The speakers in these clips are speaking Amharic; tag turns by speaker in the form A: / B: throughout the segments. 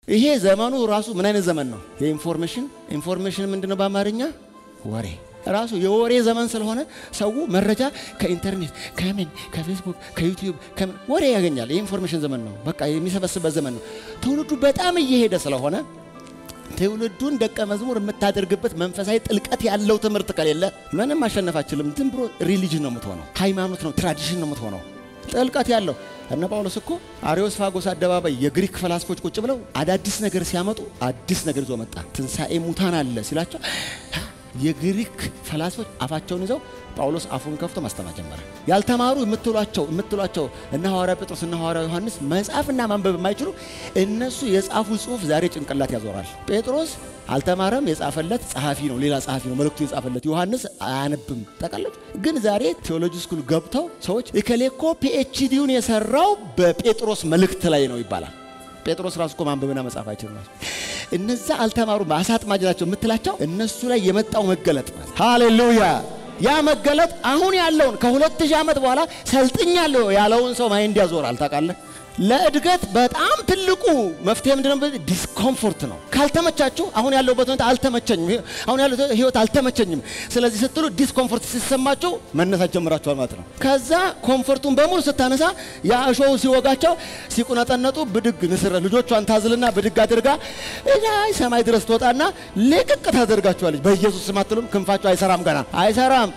A: ይሄ ዘመኑ ራሱ ምን አይነት ዘመን ነው? የኢንፎርሜሽን ኢንፎርሜሽን ምንድን ነው በአማርኛ ወሬ ራሱ የወሬ ዘመን ስለሆነ ሰው መረጃ ከኢንተርኔት ከምን ከፌስቡክ ከዩቲዩብ ከምን ወሬ ያገኛል። የኢንፎርሜሽን ዘመን ነው። በቃ የሚሰበስበት ዘመን ነው። ትውልዱ በጣም እየሄደ ስለሆነ ትውልዱን ደቀ መዝሙር የምታደርግበት መንፈሳዊ ጥልቀት ያለው ትምህርት ከሌለ ምንም ማሸነፍ አችልም። ዝም ብሎ ሪሊጅን ነው የምትሆነው፣ ሃይማኖት ነው፣ ትራዲሽን ነው የምትሆነው። ጥልቀት ያለው እነ ጳውሎስ እኮ አሪዮስፋጎስ አደባባይ የግሪክ ፈላስፎች ቁጭ ብለው አዳዲስ ነገር ሲያመጡ አዲስ ነገር ይዞ መጣ። ትንሣኤ ሙታን አለ ሲላቸው የግሪክ ፈላስፎች አፋቸውን ይዘው ጳውሎስ አፉን ከፍቶ ማስተማር ጀመረ። ያልተማሩ የምትሏቸው የምትሏቸው እነ ሐዋርያ ጴጥሮስ እና ሐዋርያ ዮሐንስ መጻፍና ማንበብ የማይችሉ እነሱ የጻፉ ጽሑፍ ዛሬ ጭንቅላት ያዞራል። ጴጥሮስ አልተማረም፣ የጻፈለት ጸሐፊ ነው፣ ሌላ ጸሐፊ ነው መልእክቱ የጻፈለት። ዮሐንስ አያነብም። ጠቀለች ግን ዛሬ ቴዎሎጂ ስኩል ገብተው ሰዎች እከሌኮ ፒኤችዲውን የሰራው በጴጥሮስ መልእክት ላይ ነው ይባላል። ጴጥሮስ ራሱ እኮ ማንበብና መጻፍ አይችልም። እነዛ አልተማሩ አሳጥማጅ ናቸው የምትላቸው እነሱ ላይ የመጣው መገለጥ ሃሌሉያ። ያ መገለጥ አሁን ያለውን ከሁለት ሺህ ዓመት በኋላ ሰልጥኛለሁ ያለውን ሰው ማይንድ ያዞራል። ታውቃለህ? ለእድገት በጣም ትልቁ መፍትሄ ምንድነው? ዲስኮምፎርት ነው። ካልተመቻችሁ አሁን ያለሁበት ሁኔታ አልተመቸኝም፣ አሁን ያለው ህይወት አልተመቸኝም፣ ስለዚህ ስትሉ ዲስኮምፎርት ሲሰማችሁ መነሳት ጀምራችኋል ማለት ነው። ከዛ ኮምፎርቱን በሙሉ ስታነሳ ያ እሾው ሲወጋቸው ሲቁነጠነጡ ብድግ ንስር ልጆቿን ታዝልና ብድግ አድርጋ ላይ ሰማይ ድረስ ትወጣና ልቅቅ ታደርጋችኋለች። በኢየሱስ ስም አትሉም? ክንፋቸው አይሰራም፣ ገና አይሰራም።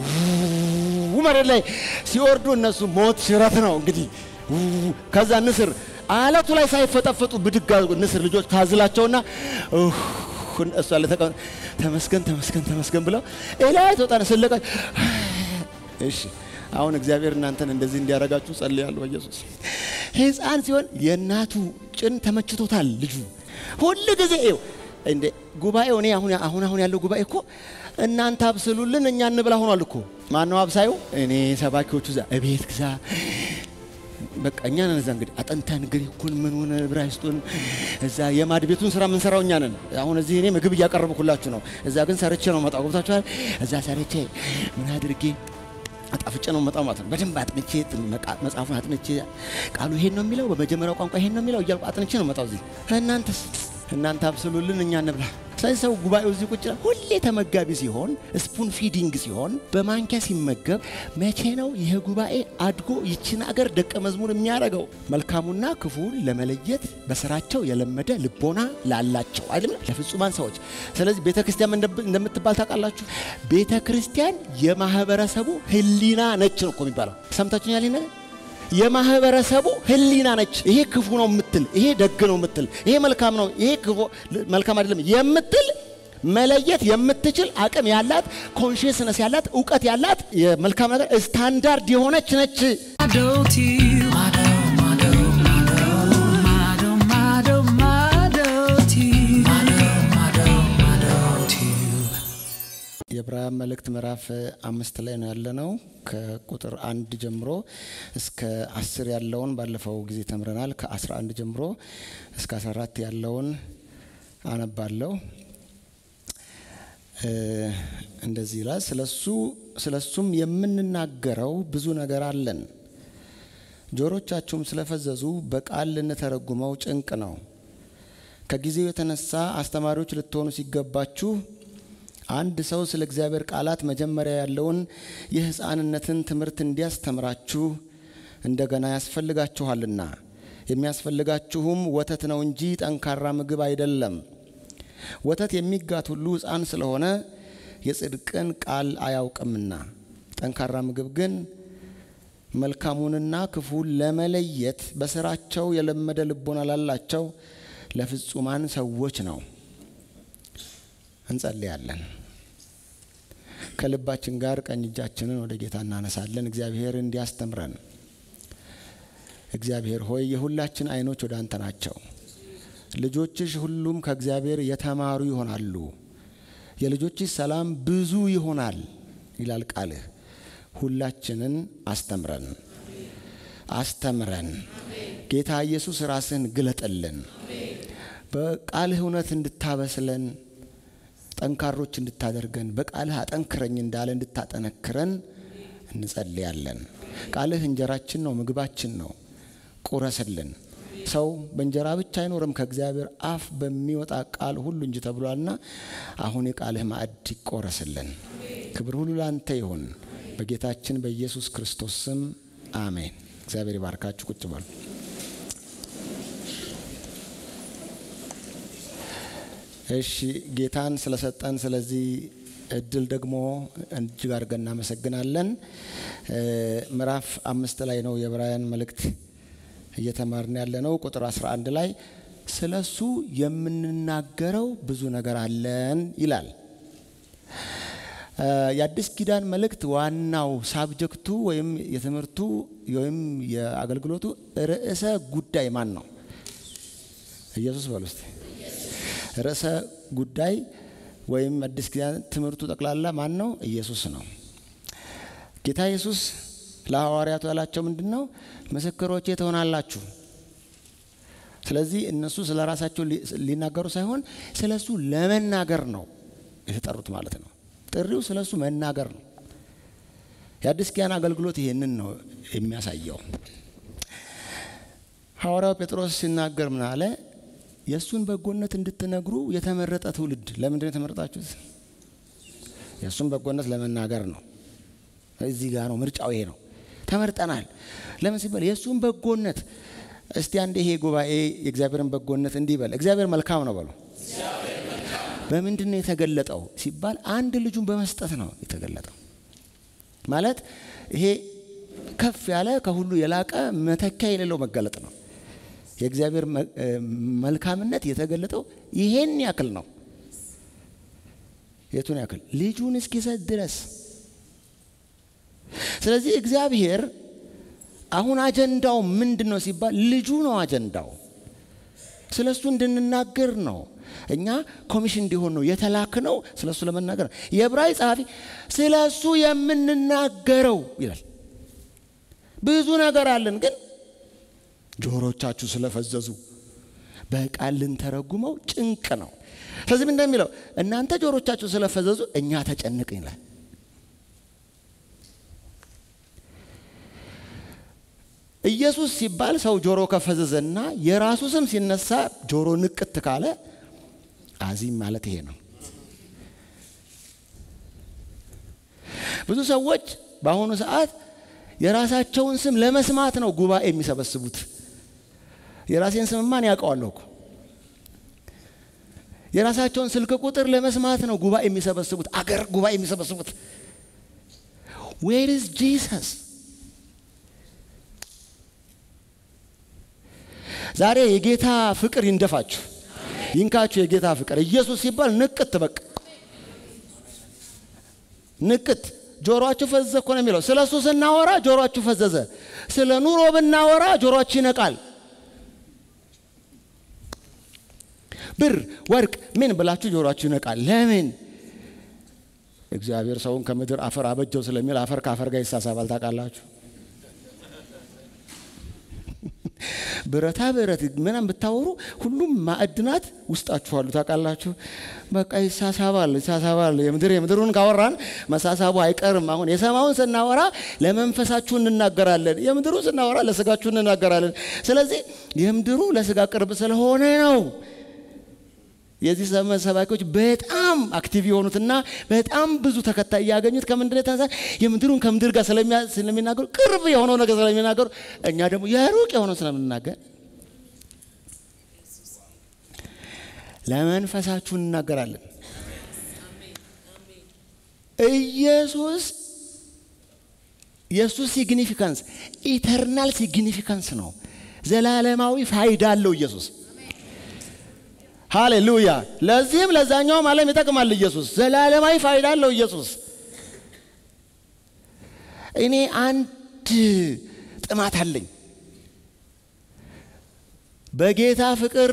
A: መሬት ላይ ሲወርዱ እነሱ ሞት ሽረት ነው እንግዲህ ከዛ ንስር አለቱ ላይ ሳይፈጠፈጡ ብድጋ ንስር ልጆች ታዝላቸውና እሷ ተመስገን ተመስገን ተመስገን ብለው ላይ ተወጣነ ስለቀ እሺ አሁን እግዚአብሔር እናንተን እንደዚህ እንዲያረጋችሁ ጸልያለሁ በኢየሱስ ህፃን ሲሆን የእናቱ ጭን ተመችቶታል ልጁ ሁል ጊዜ ይው እንደ ጉባኤው እኔ አሁን አሁን አሁን ያለው ጉባኤ እኮ እናንተ አብስሉልን እኛ እንብላ ሆኗል እኮ ማነው አብሳዩ እኔ ሰባኪዎቹ እዛ እቤት ግዛ በቃ እኛ ነን እዛ እንግዲህ አጠንተን ግሪኩን ምን ሆነ ዕብራይስጡን እዛ የማድ ቤቱን ስራ የምንሰራው እኛ ነን። አሁን እዚህ እኔ ምግብ እያቀረብኩላችሁ ነው። እዛ ግን ሰርቼ ነው መጣው። ገብታችኋል? እዛ ሰርቼ ምን አድርጌ አጣፍጬ ነው መጣው ማለት ነው። በደንብ አጥንቼ መጽሐፉን አጥንቼ ቃሉ ይሄን ነው የሚለው በመጀመሪያው ቋንቋ ይሄን ነው የሚለው እያልኩ አጥንቼ ነው መጣው እዚህ። እናንተስ እናንተ አብስሉልን እኛ እንብላ። ስለዚህ ሰው ጉባኤው እዚህ ቁጭ ሁሌ ተመጋቢ ሲሆን ስፑን ፊዲንግ ሲሆን በማንኪያ ሲመገብ መቼ ነው ይህ ጉባኤ አድጎ ይችን አገር ደቀ መዝሙር የሚያደርገው? መልካሙና ክፉን ለመለየት በስራቸው የለመደ ልቦና ላላቸው አይደለም ለፍጹማን ሰዎች። ስለዚህ ቤተ ክርስቲያን እንደምትባል ታውቃላችሁ። ቤተ ክርስቲያን የማህበረሰቡ ህሊና ነች ነው እኮ የሚባለው። ሰምታችሁኛል? ይሄ የማህበረሰቡ ህሊና ነች። ይሄ ክፉ ነው የምትል፣ ይሄ ደግ ነው የምትል፣ ይሄ መልካም ነው፣ ይሄ መልካም አይደለም የምትል መለየት የምትችል አቅም ያላት ኮንሽስነስ ያላት እውቀት ያላት የመልካም ነገር ስታንዳርድ የሆነች ነች። የዕብራውያን መልእክት ምዕራፍ አምስት ላይ ነው ያለነው። ከቁጥር አንድ ጀምሮ እስከ አስር ያለውን ባለፈው ጊዜ ተምረናል። ከአስራ አንድ ጀምሮ እስከ አስራ አራት ያለውን አነባለሁ። እንደዚህ ይላል። ስለሱ ስለሱም የምንናገረው ብዙ ነገር አለን፣ ጆሮቻችሁም ስለፈዘዙ በቃል ልንተረጉመው ጭንቅ ነው። ከጊዜው የተነሳ አስተማሪዎች ልትሆኑ ሲገባችሁ አንድ ሰው ስለ እግዚአብሔር ቃላት መጀመሪያ ያለውን የሕፃንነትን ትምህርት እንዲያስተምራችሁ እንደገና ያስፈልጋችኋልና የሚያስፈልጋችሁም ወተት ነው እንጂ ጠንካራ ምግብ አይደለም። ወተት የሚጋት ሁሉ ሕፃን ስለሆነ የጽድቅን ቃል አያውቅምና፣ ጠንካራ ምግብ ግን መልካሙንና ክፉን ለመለየት በስራቸው የለመደ ልቦና ላላቸው ለፍጹማን ሰዎች ነው። እንጸልያለን። ከልባችን ጋር ቀኝ እጃችንን ወደ ጌታ እናነሳለን። እግዚአብሔር እንዲያስተምረን። እግዚአብሔር ሆይ የሁላችን ዓይኖች ወደ አንተ ናቸው። ልጆችሽ ሁሉም ከእግዚአብሔር የተማሩ ይሆናሉ፣ የልጆችሽ ሰላም ብዙ ይሆናል ይላል ቃልህ። ሁላችንን አስተምረን አስተምረን። ጌታ ኢየሱስ ራስህን ግለጥልን፣ በቃልህ እውነት እንድታበስለን ጠንካሮች እንድታደርገን በቃልህ አጠንክረኝ እንዳለ እንድታጠነክረን እንጸልያለን። ቃልህ እንጀራችን ነው፣ ምግባችን ነው። ቁረስልን። ሰው በእንጀራ ብቻ አይኖርም ከእግዚአብሔር አፍ በሚወጣ ቃል ሁሉ እንጂ ተብሏልና፣ አሁን የቃልህ ማዕድ ይቆረስልን። ክብር ሁሉ ላንተ ይሁን በጌታችን በኢየሱስ ክርስቶስ ስም አሜን። እግዚአብሔር ይባርካችሁ። ቁጭ በሉ። እሺ ጌታን ስለሰጠን ስለዚህ እድል ደግሞ እጅግ አድርገን እናመሰግናለን። ምዕራፍ አምስት ላይ ነው የዕብራውያን መልእክት እየተማርን ያለ ነው። ቁጥር 11 ላይ ስለ እሱ የምንናገረው ብዙ ነገር አለን ይላል። የአዲስ ኪዳን መልእክት ዋናው ሳብጀክቱ ወይም የትምህርቱ ወይም የአገልግሎቱ ርዕሰ ጉዳይ ማን ነው? ኢየሱስ በሉ እስቲ። ርዕሰ ጉዳይ ወይም አዲስ ኪዳን ትምህርቱ ጠቅላላ ማን ነው? ኢየሱስ ነው። ጌታ ኢየሱስ ለሐዋርያቱ ያላቸው ምንድን ነው? ምስክሮቼ ትሆናላችሁ። ስለዚህ እነሱ ስለ ራሳቸው ሊናገሩ ሳይሆን ስለ እሱ ለመናገር ነው የተጠሩት ማለት ነው። ጥሪው ስለ እሱ መናገር ነው። የአዲስ ኪዳን አገልግሎት ይሄንን ነው የሚያሳየው። ሐዋርያው ጴጥሮስ ሲናገር ምን አለ? የእሱን በጎነት እንድትነግሩ የተመረጠ ትውልድ። ለምንድን ነው የተመረጣችሁት? የእሱን በጎነት ለመናገር ነው። እዚህ ጋር ነው ምርጫው፣ ይሄ ነው። ተመርጠናል። ለምን ሲባል የእሱን በጎነት። እስቲ አንድ ይሄ ጉባኤ የእግዚአብሔርን በጎነት እንዲህ በል፣ እግዚአብሔር መልካም ነው በሉ። በምንድን ነው የተገለጠው ሲባል አንድ ልጁን በመስጠት ነው የተገለጠው። ማለት ይሄ ከፍ ያለ ከሁሉ የላቀ መተኪያ የሌለው መገለጥ ነው። የእግዚአብሔር መልካምነት የተገለጠው ይሄን ያክል ነው። የቱን ያክል? ልጁን እስኪሰጥ ድረስ። ስለዚህ እግዚአብሔር አሁን አጀንዳው ምንድን ነው ሲባል ልጁ ነው አጀንዳው። ስለ እሱ እንድንናገር ነው። እኛ ኮሚሽን እንዲሆን ነው የተላክ ነው ስለ እሱ ለመናገር ነው። የዕብራዊ ጸሐፊ ስለ እሱ የምንናገረው ይላል። ብዙ ነገር አለን ግን ጆሮቻችሁ ስለፈዘዙ በቃል ልንተረጉመው ጭንቅ ነው። ስለዚህ ምን እንደሚለው እናንተ ጆሮቻችሁ ስለፈዘዙ እኛ ተጨንቅን ይላል። ኢየሱስ ሲባል ሰው ጆሮ ከፈዘዘና የራሱ ስም ሲነሳ ጆሮ ንቅት ካለ አዚም ማለት ይሄ ነው። ብዙ ሰዎች በአሁኑ ሰዓት የራሳቸውን ስም ለመስማት ነው ጉባኤ የሚሰበስቡት። የራሴን ስም ማን ያውቀዋለሁ እኮ። የራሳቸውን ስልክ ቁጥር ለመስማት ነው ጉባኤ የሚሰበስቡት፣ አገር ጉባኤ የሚሰበስቡት። ዌር ኢዝ ጂሰስ? ዛሬ የጌታ ፍቅር ይንደፋችሁ፣ ይንካችሁ። የጌታ ፍቅር ኢየሱስ ሲባል ንቅት፣ በቃ ንቅት ጆሮአችሁ ፈዘዘ እኮ ነው የሚለው። ስለ እሱ ስናወራ ጆሮአችሁ ፈዘዘ። ስለ ኑሮ ብናወራ ጆሮአችሁ ይነቃል። ብር፣ ወርቅ ምን ብላችሁ ጆሮአችሁ ይነቃል። ለምን? እግዚአብሔር ሰውን ከምድር አፈር አበጀው ስለሚል አፈር ከአፈር ጋር ይሳሳባል። ታውቃላችሁ? ብረታ ብረት ምናምን ብታወሩ ሁሉም ማዕድናት ውስጣችሁ አሉ። ታውቃላችሁ? በቃ ይሳሳባል ይሳሳባል። የምድር የምድሩን ካወራን መሳሳቡ አይቀርም። አሁን የሰማውን ስናወራ ለመንፈሳችሁ እንናገራለን፣ የምድሩ ስናወራ ለስጋችሁ እንናገራለን። ስለዚህ የምድሩ ለስጋ ቅርብ ስለሆነ ነው የዚህ ዘመን ሰባኪዎች በጣም አክቲቭ የሆኑትና በጣም ብዙ ተከታይ ያገኙት ከምንድን የተነሳ የምድሩን ከምድር ጋር ስለሚናገሩ ቅርብ የሆነው ነገር ስለሚናገሩ፣ እኛ ደግሞ የሩቅ የሆነው ስለምንናገር ለመንፈሳችሁ እንናገራለን። ኢየሱስ የእሱ ሲግኒፊካንስ ኢተርናል ሲግኒፊካንስ ነው። ዘላለማዊ ፋይዳ አለው ኢየሱስ። ሃሌሉያ! ለዚህም ለዛኛውም ዓለም ይጠቅማል። ኢየሱስ ዘላለማዊ ፋይዳ አለው። ኢየሱስ እኔ አንድ ጥማት አለኝ። በጌታ ፍቅር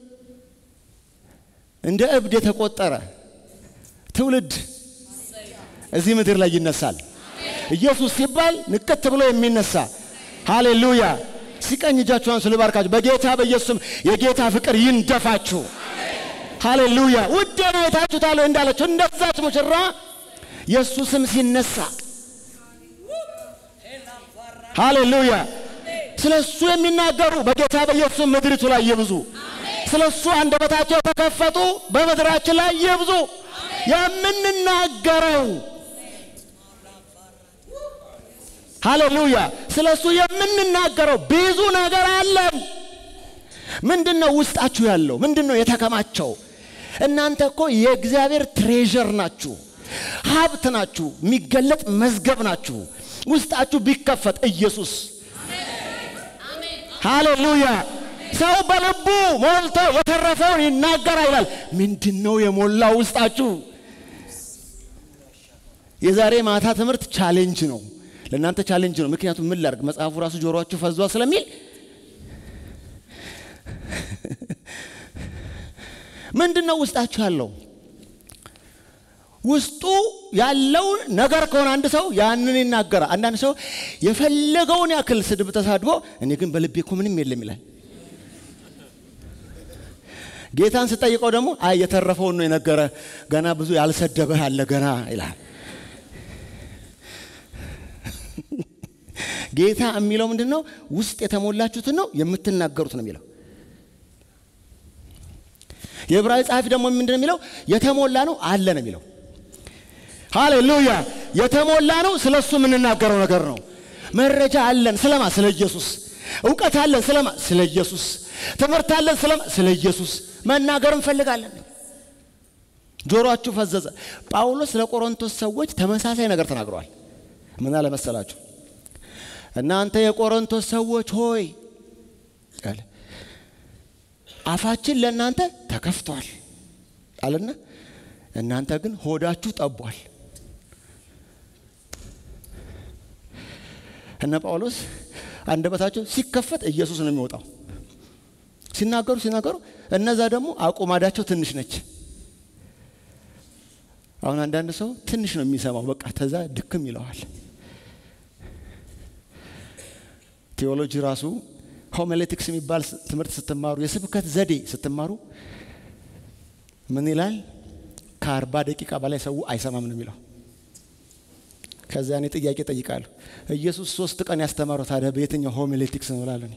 A: እንደ እብድ የተቆጠረ ትውልድ እዚህ ምድር ላይ ይነሳል። ኢየሱስ ሲባል ንቅት ብሎ የሚነሳ ሃሌሉያ! ሲቀኝ እጃችኋን ስሉ ባርካችሁ። በጌታ በኢየሱስም የጌታ ፍቅር ይንደፋችሁ። ሃሌሉያ! ውድ ነው የታችሁታለሁ እንዳለችው እንደዛች ሙሽራ የእሱ ስም ሲነሳ ሃሌሉያ! ስለ እሱ የሚናገሩ በጌታ በኢየሱስ ምድሪቱ ላይ ይብዙ። ስለ እሱ አንደበታቸው የተከፈቱ በምድራችን ላይ ይብዙ። የምንናገረው ሃሌሉያ፣ ስለ እሱ የምንናገረው ብዙ ነገር አለን። ምንድን ነው ውስጣችሁ ያለው? ምንድን ነው የተከማቸው? እናንተ እኮ የእግዚአብሔር ትሬዠር ናችሁ፣ ሀብት ናችሁ፣ የሚገለጥ መዝገብ ናችሁ። ውስጣችሁ ቢከፈት ኢየሱስ ሃሌሉያ ሰው በልቡ ሞልቶ የተረፈውን ይናገር ይላል። ምንድን ነው የሞላው ውስጣችሁ? የዛሬ ማታ ትምህርት ቻሌንጅ ነው፣ ለእናንተ ቻሌንጅ ነው። ምክንያቱም ምን ላድርግ መጽሐፉ ራሱ ጆሮአችሁ ፈዟ ስለሚል ምንድን ነው ውስጣችሁ ያለው? ውስጡ ያለው ነገር ከሆነ አንድ ሰው ያንን ይናገራል። አንዳንድ ሰው የፈለገውን ያክል ስድብ ተሳድቦ እኔ ግን በልቤ እኮ ምንም የለም ይላል። ጌታን ስጠይቀው ደግሞ አይ የተረፈውን ነው የነገረ፣ ገና ብዙ ያልሰደበህ አለ ገና ይላል። ጌታ የሚለው ምንድን ነው? ውስጥ የተሞላችሁትን ነው የምትናገሩት ነው የሚለው። የዕብራዊ ጸሐፊ ደግሞ ምንድን ነው የሚለው? የተሞላ ነው አለ ነው የሚለው። ሃሌሉያ! የተሞላ ነው ስለ እሱ የምንናገረው ነገር ነው። መረጃ አለን ስለማ? ስለ ኢየሱስ። እውቀት አለን ስለማ? ስለ ኢየሱስ። ትምህርት አለን ስለማ? ስለ ኢየሱስ። መናገር እንፈልጋለን። ጆሮአችሁ ፈዘዘ። ጳውሎስ ለቆሮንቶስ ሰዎች ተመሳሳይ ነገር ተናግረዋል። ምን አለ መሰላችሁ? እናንተ የቆሮንቶስ ሰዎች ሆይ አለ አፋችን ለእናንተ ተከፍቷል አለና እናንተ ግን ሆዳችሁ ጠቧል። እነ ጳውሎስ አንደበታቸው ሲከፈት ኢየሱስ ነው የሚወጣው። ሲናገሩ ሲናገሩ እነዛ ደግሞ አቁማዳቸው ትንሽ ነች። አሁን አንዳንድ ሰው ትንሽ ነው የሚሰማው፣ በቃ ተዛ ድክም ይለዋል። ቴዎሎጂ ራሱ ሆሜሌቲክስ የሚባል ትምህርት ስትማሩ የስብከት ዘዴ ስትማሩ ምን ይላል? ከአርባ ደቂቃ በላይ ሰው አይሰማም ነው የሚለው። ከዚያ እኔ ጥያቄ ጠይቃለሁ። ኢየሱስ ሶስት ቀን ያስተማረው ታዲያ በየትኛው ሆሜሌቲክስ ነው እላለሁ።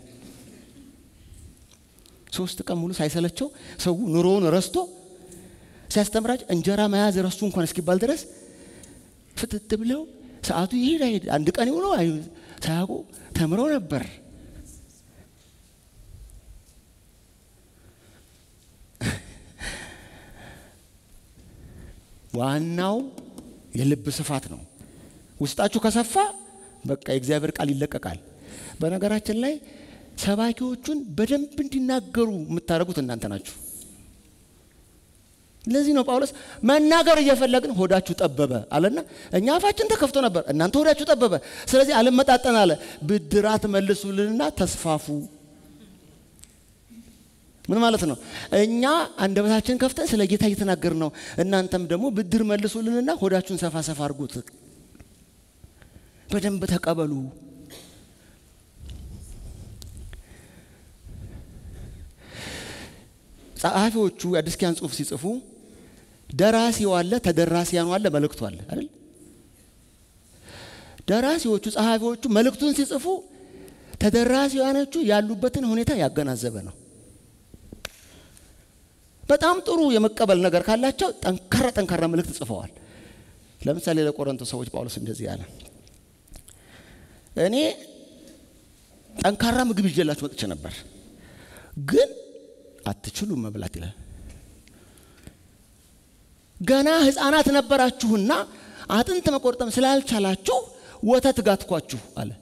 A: ሶስት ቀን ሙሉ ሳይሰለቸው ሰው ኑሮውን ረስቶ ሲያስተምራቸው እንጀራ መያዝ ረሱ እንኳን እስኪባል ድረስ ፍትት ብለው ሰዓቱ ይሄድ አይሄድ አንድ ቀን የሆነው ሳያውቁ ተምረው ነበር። ዋናው የልብ ስፋት ነው። ውስጣችሁ ከሰፋ በቃ የእግዚአብሔር ቃል ይለቀቃል። በነገራችን ላይ ሰባኪዎቹን በደንብ እንዲናገሩ የምታደርጉት እናንተ ናችሁ። ለዚህ ነው ጳውሎስ መናገር እየፈለግን ሆዳችሁ ጠበበ አለና፣ እኛ አፋችን ተከፍቶ ነበር፣ እናንተ ሆዳችሁ ጠበበ። ስለዚህ አልመጣጠን አለ። ብድራት መልሱልንና ተስፋፉ። ምን ማለት ነው? እኛ አንደበታችን ከፍተን ስለ ጌታ እየተናገር ነው። እናንተም ደግሞ ብድር መልሱልንና ሆዳችሁን ሰፋ ሰፋ አድርጉት። በደንብ ተቀበሉ። ጸሐፊዎቹ የአዲስ ኪዳን ጽሑፍ ሲጽፉ ደራሲው አለ፣ ተደራሲያኑ አለ፣ መልእክቱ አለ አይደል? ደራሲዎቹ ጸሐፊዎቹ መልእክቱን ሲጽፉ ተደራሲያኖቹ ያሉበትን ሁኔታ ያገናዘበ ነው። በጣም ጥሩ የመቀበል ነገር ካላቸው ጠንካራ ጠንካራ መልእክት ጽፈዋል። ለምሳሌ ለቆሮንቶስ ሰዎች ጳውሎስ እንደዚህ አለ፣ እኔ ጠንካራ ምግብ ይዤላችሁ መጥቼ ነበር፣ ግን አትችሉም መብላት ይላል። ገና ሕፃናት ነበራችሁና አጥንት መቆርጠም ስላልቻላችሁ ወተት ጋትኳችሁ አለ።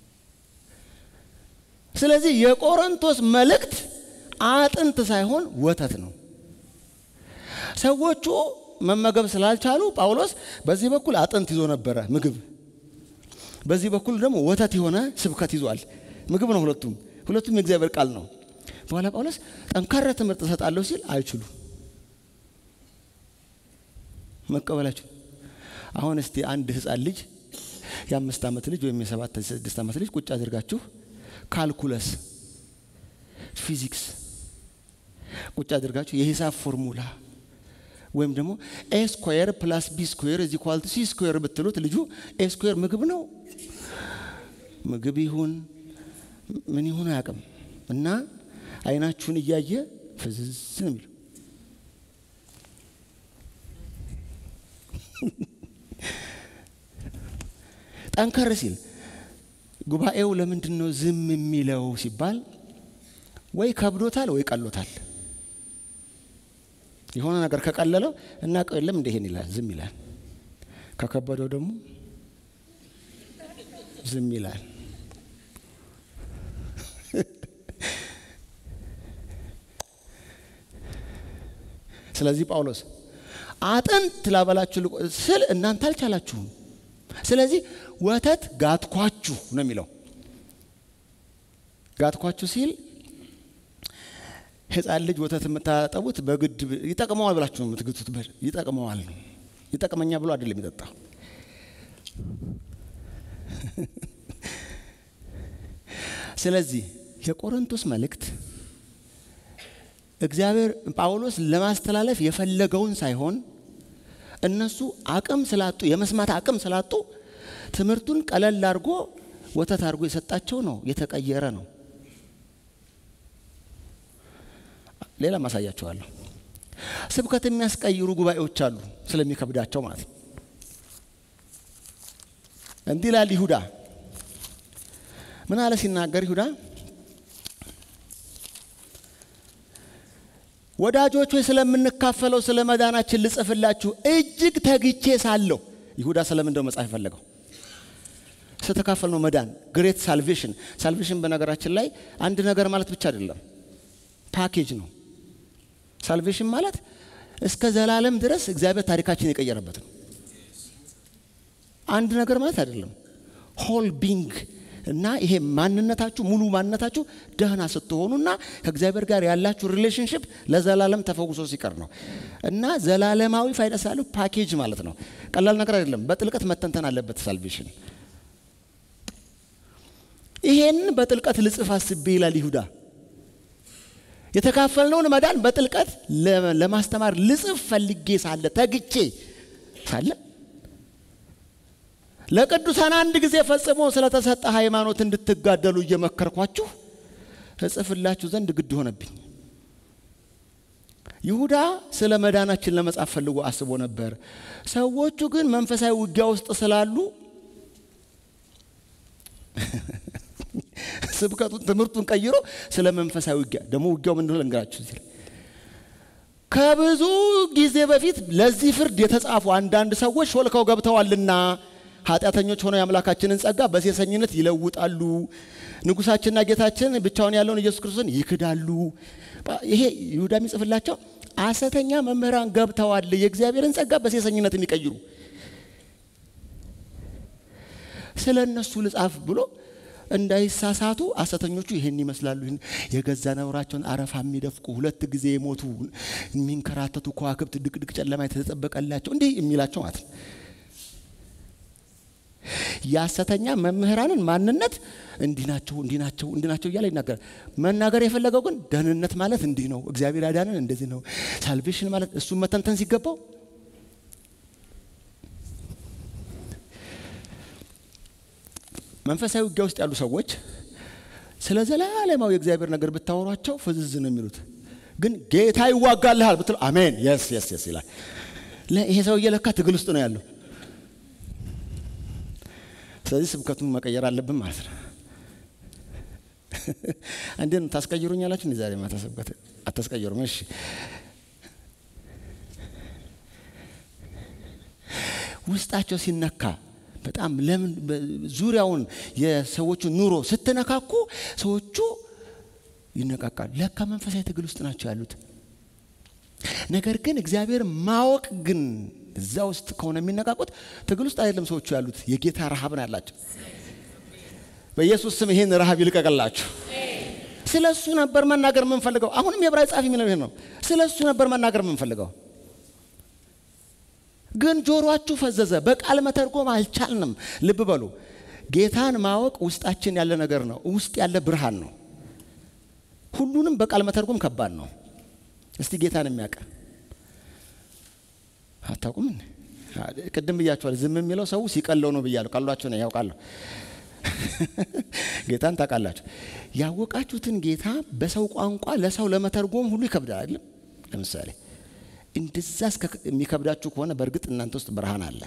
A: ስለዚህ የቆሮንቶስ መልእክት አጥንት ሳይሆን ወተት ነው። ሰዎቹ መመገብ ስላልቻሉ ጳውሎስ በዚህ በኩል አጥንት ይዞ ነበረ ምግብ፣ በዚህ በኩል ደግሞ ወተት የሆነ ስብከት ይዟል። ምግብ ነው ሁለቱም፣ ሁለቱም የእግዚአብሔር ቃል ነው። በኋላ ጳውሎስ ጠንካራ ትምህርት እሰጣለሁ ሲል አይችሉ መቀበላችሁ። አሁን እስቲ አንድ ህፃን ልጅ የአምስት ዓመት ልጅ ወይም የሰባት ስድስት ዓመት ልጅ ቁጭ አድርጋችሁ ካልኩለስ ፊዚክስ ቁጭ አድርጋችሁ የሂሳብ ፎርሙላ ወይም ደግሞ ኤ ስኩዌር ፕላስ ቢ ስኩዌር እዚ ኳልቱ ሲ ስኩዌር ብትሉት ልጁ ኤ ስኩዌር ምግብ ነው ምግብ ይሁን ምን ይሁን አያውቅም እና አይናችሁን እያየ ፍዝዝ ነው የሚለው። ጠንከር ሲል ጉባኤው ለምንድን ነው ዝም የሚለው ሲባል ወይ ከብዶታል ወይ ቀሎታል። የሆነ ነገር ከቀለለው እና የለም እንደ ይሄን ይላል ዝም ይላል። ከከበደው ደግሞ ዝም ይላል። ስለዚህ ጳውሎስ አጥንት ላበላችሁ ስል እናንተ አልቻላችሁም። ስለዚህ ወተት ጋትኳችሁ ነው የሚለው። ጋትኳችሁ ሲል ሕፃን ልጅ ወተት የምታጠቡት በግድ ይጠቅመዋል ብላችሁ ነው የምትግቱት። ይጠቅመዋል ነው ይጠቅመኛ ብሎ አይደለም የሚጠጣው። ስለዚህ የቆሮንቶስ መልእክት እግዚአብሔር ጳውሎስ ለማስተላለፍ የፈለገውን ሳይሆን እነሱ አቅም ስላጡ የመስማት አቅም ስላጡ ትምህርቱን ቀለል አድርጎ ወተት አድርጎ የሰጣቸው ነው። የተቀየረ ነው። ሌላ ማሳያቸዋለሁ። ስብከት የሚያስቀይሩ ጉባኤዎች አሉ፣ ስለሚከብዳቸው ማለት ነው። እንዲህ ይላል ይሁዳ። ምን አለ ሲናገር ይሁዳ ወዳጆች ሆይ ስለምንካፈለው ስለ መዳናችን ልጽፍላችሁ እጅግ ተግቼ ሳለሁ። ይሁዳ ስለምን እንደው መጽሐፍ የፈለገው ስተካፈል ነው መዳን፣ ግሬት ሳልቬሽን። ሳልቬሽን በነገራችን ላይ አንድ ነገር ማለት ብቻ አይደለም፣ ፓኬጅ ነው። ሳልቬሽን ማለት እስከ ዘላለም ድረስ እግዚአብሔር ታሪካችን የቀየረበት ነው። አንድ ነገር ማለት አይደለም። ሆል ቢንግ እና ይሄ ማንነታችሁ ሙሉ ማንነታችሁ ደህና ስትሆኑና ከእግዚአብሔር ጋር ያላችሁ ሪሌሽንሽፕ ለዘላለም ተፈውሶ ሲቀር ነው። እና ዘላለማዊ ፋይዳ ስላለው ፓኬጅ ማለት ነው። ቀላል ነገር አይደለም። በጥልቀት መተንተን አለበት ሳልቬሽን። ይሄን በጥልቀት ልጽፍ አስቤ ይላል ይሁዳ። የተካፈልነውን መዳን በጥልቀት ለማስተማር ልጽፍ ፈልጌ ሳለ ተግቼ ሳለ ለቅዱሳን አንድ ጊዜ ፈጽሞ ስለተሰጠ ሃይማኖት እንድትጋደሉ እየመከርኳችሁ እጽፍላችሁ ዘንድ ግድ ሆነብኝ። ይሁዳ ስለ መዳናችን ለመጻፍ ፈልጎ አስቦ ነበር። ሰዎቹ ግን መንፈሳዊ ውጊያ ውስጥ ስላሉ ስብከቱን ትምህርቱን ቀይሮ ስለ መንፈሳዊ ውጊያ ደግሞ ውጊያው ምን እንደሆነ ልንገራችሁ እዚህ ላይ ከብዙ ጊዜ በፊት ለዚህ ፍርድ የተጻፉ አንዳንድ ሰዎች ሾልከው ገብተዋልና ኃጢአተኞች ሆነው የአምላካችንን ጸጋ በሴሰኝነት ይለውጣሉ። ንጉሳችንና ጌታችን ብቻውን ያለውን ኢየሱስ ክርስቶስን ይክዳሉ። ይሄ ይሁዳ የሚጽፍላቸው ሐሰተኛ መምህራን ገብተዋል፣ የእግዚአብሔርን ጸጋ በሴሰኝነት የሚቀይሩ ስለ እነሱ ልጻፍ ብሎ እንዳይሳሳቱ ሐሰተኞቹ ይህን ይመስላሉ። ይህን የገዛ ነውራቸውን አረፋ የሚደፍቁ ሁለት ጊዜ የሞቱ የሚንከራተቱ ከዋክብት ድቅድቅ ጨለማ የተጠበቀላቸው እንዲህ የሚላቸው ማለት ነው። የሐሰተኛ መምህራንን ማንነት እንዲህ ናቸው እንዲህ ናቸው እንዲህ ናቸው እያለ ይናገራል። መናገር የፈለገው ግን ደህንነት ማለት እንዲህ ነው፣ እግዚአብሔር ያዳንን እንደዚህ ነው፣ ሳልቬሽን ማለት እሱን መተንተን ሲገባው መንፈሳዊ ውጊያ ውስጥ ያሉ ሰዎች ስለ ዘላለማዊ የእግዚአብሔር ነገር ብታወሯቸው ፍዝዝ ነው የሚሉት። ግን ጌታ ይዋጋልሃል ብትሉ አሜን የስ የስ የስ ይላል። ይሄ ሰውዬ ለካ ትግል ውስጥ ነው ያለው። ስለዚህ ስብከቱን መቀየር አለብን ማለት ነው። እንዴት ነው ታስቀይሩኛላችሁ? እንዲ ዛሬ ማታ ስብከት አታስቀይሩም? እሺ ውስጣቸው ሲነካ በጣም ለምን ዙሪያውን የሰዎቹን ኑሮ ስትነካኩ ሰዎቹ ይነቃቃሉ። ለካ መንፈሳዊ ትግል ውስጥ ናቸው ያሉት። ነገር ግን እግዚአብሔር ማወቅ ግን እዛ ውስጥ ከሆነ የሚነቃቁት ትግል ውስጥ አይደለም ሰዎቹ ያሉት፣ የጌታ ረሃብ ነው ያላቸው። በኢየሱስ ስም ይሄን ረሃብ ይልቀቅላችሁ። ስለ እሱ ነበር መናገር የምንፈልገው። አሁንም የዕብራዊ ጻፊ የሚለው ይሄን ነው። ስለ እሱ ነበር መናገር የምንፈልገው፣ ግን ጆሮአችሁ ፈዘዘ። በቃል መተርጎም አልቻልንም። ልብ በሉ፣ ጌታን ማወቅ ውስጣችን ያለ ነገር ነው። ውስጥ ያለ ብርሃን ነው። ሁሉንም በቃል መተርጎም ከባድ ነው። እስቲ ጌታን የሚያውቅ አታውቁም? ቅድም ብያችኋል። ዝም የሚለው ሰው ሲቀለው ነው ብያለሁ። ቀሏቸው ነው ያውቃለሁ። ጌታን ታውቃላችሁ። ያወቃችሁትን ጌታ በሰው ቋንቋ ለሰው ለመተርጎም ሁሉ ይከብዳል አይደለም? ለምሳሌ እንደዛ እስከ የሚከብዳችሁ ከሆነ በእርግጥ እናንተ ውስጥ ብርሃን አለ።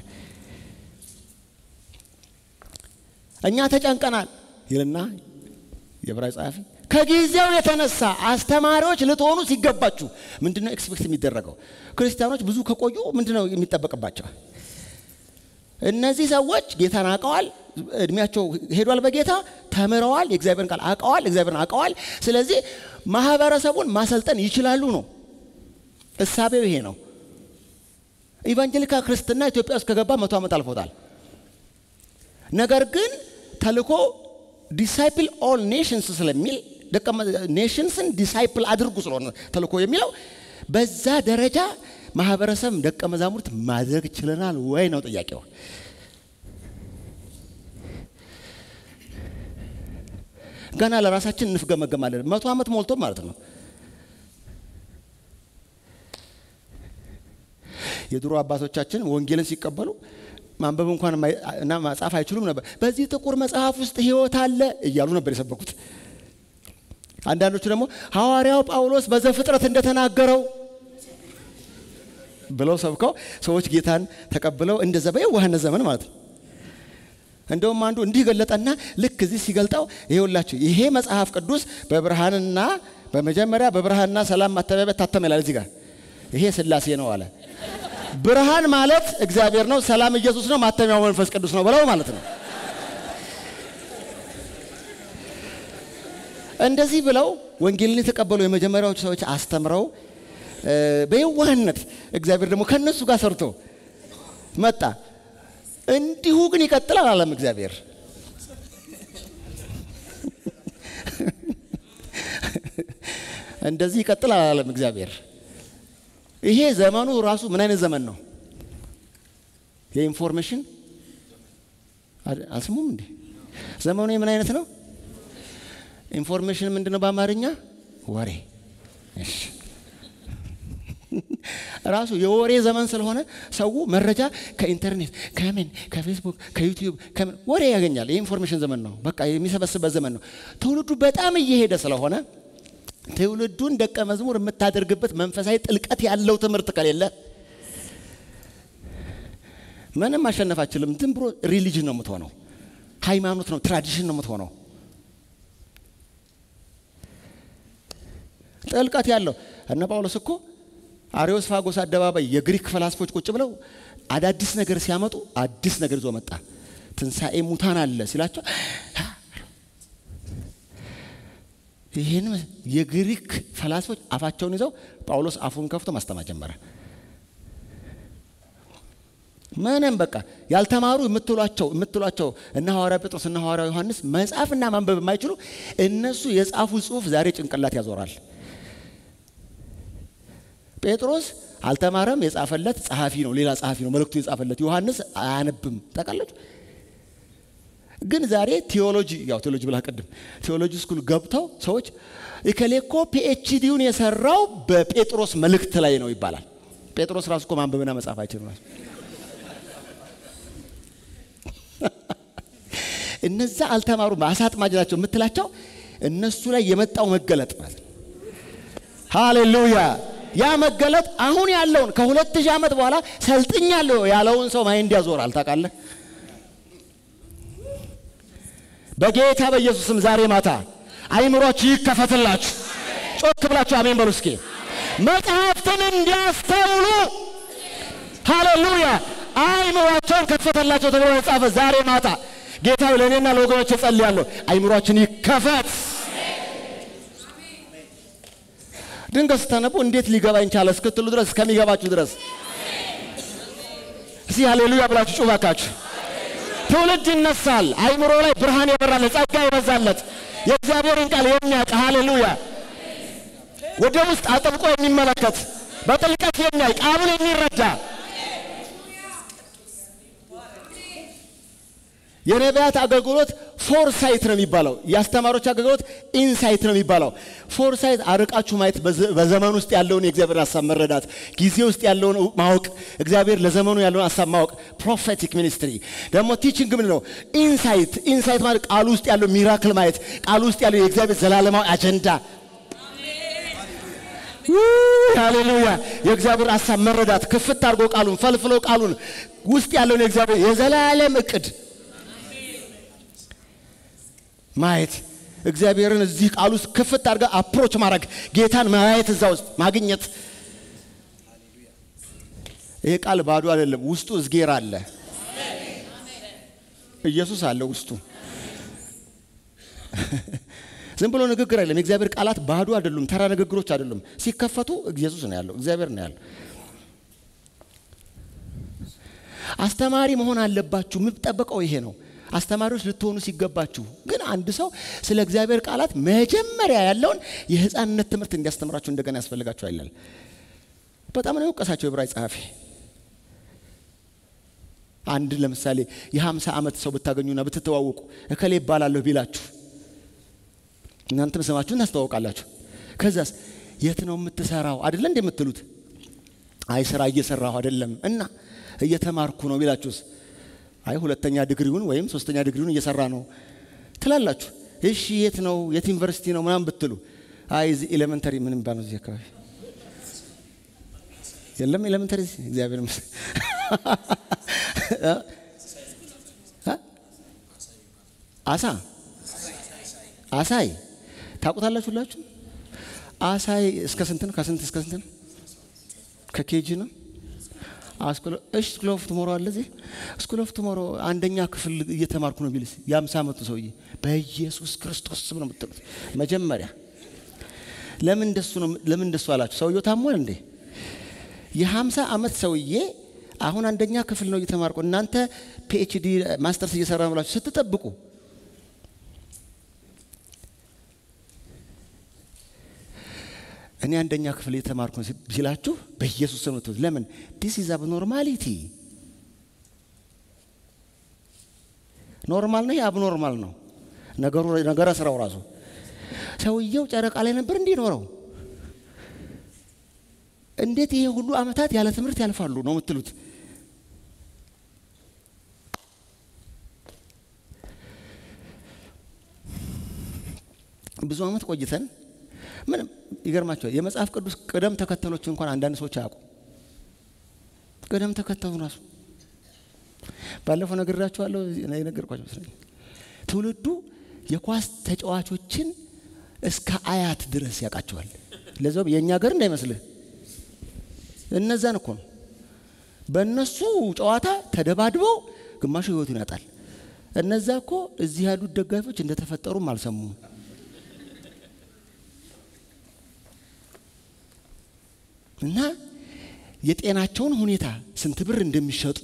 A: እኛ ተጨንቀናል ይልና የዕብራዊ ጸሐፊ ከጊዜው የተነሳ አስተማሪዎች ልትሆኑ ሲገባችሁ ምንድነው ኤክስፔክት የሚደረገው? ክርስቲያኖች ብዙ ከቆዩ ምንድነው የሚጠበቅባቸው? እነዚህ ሰዎች ጌታን አውቀዋል፣ እድሜያቸው ሄዷል፣ በጌታ ተምረዋል፣ የእግዚአብሔርን ቃል አውቀዋል፣ እግዚአብሔርን አውቀዋል። ስለዚህ ማህበረሰቡን ማሰልጠን ይችላሉ ነው እሳቤው። ይሄ ነው። ኢቫንጀሊካ ክርስትና ኢትዮጵያ ውስጥ ከገባ መቶ ዓመት አልፎታል። ነገር ግን ተልኮ ዲሳይፕል ኦል ኔሽንስ ስለሚል ኔሽንስን ዲሳይፕል አድርጉ ስለሆነ ተልኮ የሚለው በዛ ደረጃ ማህበረሰብ ደቀ መዛሙርት ማድረግ ችለናል ወይ ነው ጥያቄው። ገና ለራሳችን እንፍገመገማለን። መቶ ዓመት ሞልቶ ማለት ነው። የድሮ አባቶቻችን ወንጌልን ሲቀበሉ ማንበብ እንኳን እና መጻፍ አይችሉም ነበር። በዚህ ጥቁር መጽሐፍ ውስጥ ሕይወት አለ እያሉ ነበር የሰበኩት። አንዳንዶቹ ደግሞ ሐዋርያው ጳውሎስ በዘፍጥረት እንደተናገረው ብለው ሰብከው ሰዎች ጌታን ተቀብለው እንደዛ በየዋህነት ዘመን ማለት ነው። እንደውም አንዱ እንዲህ ገለጠና ልክ እዚህ ሲገልጠው ይሄውላችሁ ይሄ መጽሐፍ ቅዱስ በብርሃንና በመጀመሪያ በብርሃንና ሰላም ማተሚያ ታተመ ይላል። እዚህ ጋር ይሄ ሥላሴ ነው አለ። ብርሃን ማለት እግዚአብሔር ነው፣ ሰላም ኢየሱስ ነው፣ ማተሚያው መንፈስ ቅዱስ ነው ብለው ማለት ነው። እንደዚህ ብለው ወንጌልን የተቀበሉ የመጀመሪያዎቹ ሰዎች አስተምረው በየዋህነት እግዚአብሔር ደግሞ ከነሱ ጋር ሰርቶ መጣ። እንዲሁ ግን ይቀጥላል አለም እግዚአብሔር። እንደዚህ ይቀጥላል አለም እግዚአብሔር። ይሄ ዘመኑ ራሱ ምን አይነት ዘመን ነው? የኢንፎርሜሽን አልስሙም እንዴ? ዘመኑ ምን አይነት ነው? ኢንፎርሜሽን ምንድን ነው በአማርኛ? ወሬ። እሺ ራሱ የወሬ ዘመን ስለሆነ ሰው መረጃ ከኢንተርኔት ከምን ከፌስቡክ ከዩቲዩብ ከምን ወሬ ያገኛል። የኢንፎርሜሽን ዘመን ነው። በቃ የሚሰበስበት ዘመን ነው። ትውልዱ በጣም እየሄደ ስለሆነ ትውልዱን ደቀ መዝሙር የምታደርግበት መንፈሳዊ ጥልቀት ያለው ትምህርት ከሌለ ምንም ማሸነፍ አችልም። ዝም ብሎ ሪሊጅን ነው የምትሆነው፣ ሃይማኖት ነው፣ ትራዲሽን ነው የምትሆነው። ጥልቀት ያለው እነ ጳውሎስ እኮ አሪዮስፋጎስ አደባባይ የግሪክ ፈላስፎች ቁጭ ብለው አዳዲስ ነገር ሲያመጡ አዲስ ነገር ይዞ መጣ። ትንሣኤ ሙታን አለ ሲላቸው ይህን የግሪክ ፈላስፎች አፋቸውን ይዘው ጳውሎስ አፉን ከፍቶ ማስተማር ጀመረ። ምንም በቃ ያልተማሩ የምትሏቸው የምትሏቸው እነ ሐዋርያ ጴጥሮስ እነ ሐዋርያ ዮሐንስ መጻፍና ማንበብ የማይችሉ እነሱ የጻፉ ጽሑፍ ዛሬ ጭንቅላት ያዞራል። ጴጥሮስ አልተማረም፣ የጻፈለት ጸሐፊ ነው፣ ሌላ ጸሐፊ ነው መልእክቱ የጻፈለት። ዮሐንስ አያነብም። ታውቃላችሁ። ግን ዛሬ ቴዎሎጂ ያው ቴዎሎጂ ብላ ቅድም ቴዎሎጂ ስኩል ገብተው ሰዎች እከሌ እኮ ፒኤችዲውን የሰራው በጴጥሮስ መልእክት ላይ ነው ይባላል። ጴጥሮስ ራሱ እኮ ማንበብና መጻፍ አይችልም። ራሱ እነዛ አልተማሩም፣ አሳ አጥማጅ ናቸው የምትላቸው እነሱ ላይ የመጣው መገለጥ ማለት ነው። ሃሌሉያ ያ መገለጥ አሁን ያለውን ከሁለት ሺህ ዓመት በኋላ ሰልጥኛለሁ ያለውን ሰው ማይንድ ያዞራል። ታውቃለህ። በጌታ በኢየሱስም ዛሬ ማታ አይምሯችሁ ይከፈትላችሁ። ጮክ ብላችሁ አሜን በሉ እስኪ። መጽሐፍትን እንዲያስተውሉ ሃሌሉያ፣ አይምሯቸውን ከፈተላቸው ተብሎ የተጻፈ ዛሬ ማታ ጌታ ለእኔና ለወገኖች እጸልያለሁ። አይምሯችን ይከፈት። ድንገት ስታነቡ እንዴት ሊገባኝ ቻለ እስክትሉ ድረስ እስከሚገባችሁ ድረስ እስቲ ሃሌሉያ ብላችሁ ጩባካችሁ። ትውልድ ይነሳል። አይምሮ ላይ ብርሃን የበራለት ጸጋ የበዛለት የእግዚአብሔርን ቃል የሚያውቅ ሃሌሉያ፣ ወደ ውስጥ አጥብቆ የሚመለከት በጥልቀት የሚያይ ቃሉን የሚረዳ የነቢያት አገልግሎት ፎርሳይት ነው የሚባለው። የአስተማሪዎች አገልግሎት ኢንሳይት ነው የሚባለው። ፎርሳይት አርቃችሁ ማየት፣ በዘመን ውስጥ ያለውን የእግዚአብሔር ሀሳብ መረዳት፣ ጊዜ ውስጥ ያለውን ማወቅ፣ እግዚአብሔር ለዘመኑ ያለውን ሀሳብ ማወቅ። ፕሮፌቲክ ሚኒስትሪ ደግሞ ቲችንግ ምን ነው? ኢንሳይት ኢንሳይት ማለት ቃሉ ውስጥ ያለው ሚራክል ማየት፣ ቃሉ ውስጥ ያለው የእግዚአብሔር ዘላለማዊ አጀንዳ ሃሌሉያ! የእግዚአብሔር ሀሳብ መረዳት፣ ክፍት አድርጎ ቃሉን ፈልፍሎ ቃሉን ውስጥ ያለውን የእግዚአብሔር የዘላለም እቅድ ማየት እግዚአብሔርን እዚህ ቃል ውስጥ ክፍት አድርጋ አፕሮች ማድረግ ጌታን ማየት እዛ ውስጥ ማግኘት። ይሄ ቃል ባዶ አይደለም። ውስጡ እዝጌር አለ፣ ኢየሱስ አለ ውስጡ። ዝም ብሎ ንግግር አይደለም። የእግዚአብሔር ቃላት ባዶ አይደሉም፣ ተራ ንግግሮች አይደሉም። ሲከፈቱ ኢየሱስ ነው ያለው፣ እግዚአብሔር ነው ያለው። አስተማሪ መሆን አለባችሁ። የምጠበቀው ይሄ ነው። አስተማሪዎች ልትሆኑ ሲገባችሁ ግን አንድ ሰው ስለ እግዚአብሔር ቃላት መጀመሪያ ያለውን የሕፃንነት ትምህርት እንዲያስተምራችሁ እንደገና ያስፈልጋችሁ አይላል። በጣም ነው የወቀሳቸው የዕብራዊ ጸሐፊ። አንድ ለምሳሌ የሀምሳ ዓመት ሰው ብታገኙና ብትተዋወቁ እከሌ ይባላለሁ ቢላችሁ እናንተም ስማችሁን ታስተዋውቃላችሁ። ከዛስ የት ነው የምትሰራው አይደለ እንደ የምትሉት አይ ስራ እየሰራሁ አይደለም እና እየተማርኩ ነው ቢላችሁስ አይ ሁለተኛ ዲግሪውን ወይም ሶስተኛ ዲግሪውን እየሰራ ነው ትላላችሁ። እሺ የት ነው የት ዩኒቨርሲቲ ነው ምናምን ብትሉ አይ እዚህ ኤሌመንተሪ ምን ባል ነው እዚህ አካባቢ የለም ኤሌመንተሪ እግዚአብሔር ይመስገን አሳ አሳይ ታውቁታላችሁ ሁላችሁ አሳይ እስከ ስንት ነው ከስንት እስከ ስንት ነው ከኬጂ ነው እሺ ስኩል ኦፍ ቱሞሮ አለ እዚህ ስኩል ኦፍ ቱሞሮ አንደኛ ክፍል እየተማርኩ ነው ቢልስ የአምሳ ዓመቱ ሰውዬ በኢየሱስ ክርስቶስ ስም ነው የምትሉት መጀመሪያ ለምን እንደሱ ነው ለምን እንደሱ አላችሁ ሰውየው ታሟል እንዴ የሀምሳ ዓመት ሰውዬ አሁን አንደኛ ክፍል ነው እየተማርኩ እናንተ ፒኤችዲ ማስተርስ እየሰራ ነው ብላችሁ ስትጠብቁ እኔ አንደኛ ክፍል የተማርኩ ሲላችሁ በኢየሱስ ስም ነው። ለምን ዲስ ኢዝ አብኖርማሊቲ። ኖርማል ነው፣ አብኖርማል ነው ነገሩ፣ ነገረ ስራው ራሱ። ሰውየው ጨረቃ ላይ ነበር እንዲኖረው። እንዴት ይሄ ሁሉ ዓመታት ያለ ትምህርት ያልፋሉ ነው የምትሉት? ብዙ ዓመት ቆይተን ምንም ይገርማቸዋል። የመጽሐፍ ቅዱስ ቅደም ተከተሎች እንኳን አንዳንድ ሰዎች አያውቁ። ቅደም ተከተሉ ራሱ ባለፈው ነግራችኋለሁ፣ የነገርኳቸው መስለኝ ትውልዱ የኳስ ተጫዋቾችን እስከ አያት ድረስ ያውቃቸዋል። ለዛውም የእኛ ሀገር እንዳይመስልህ እነዛን እኮ ነው። በእነሱ ጨዋታ ተደባድበው ግማሹ ህይወቱን ያጣል። እነዛ እኮ እዚህ ያሉት ደጋፊዎች እንደተፈጠሩም አልሰሙም። እና የጤናቸውን ሁኔታ ስንት ብር እንደሚሸጡ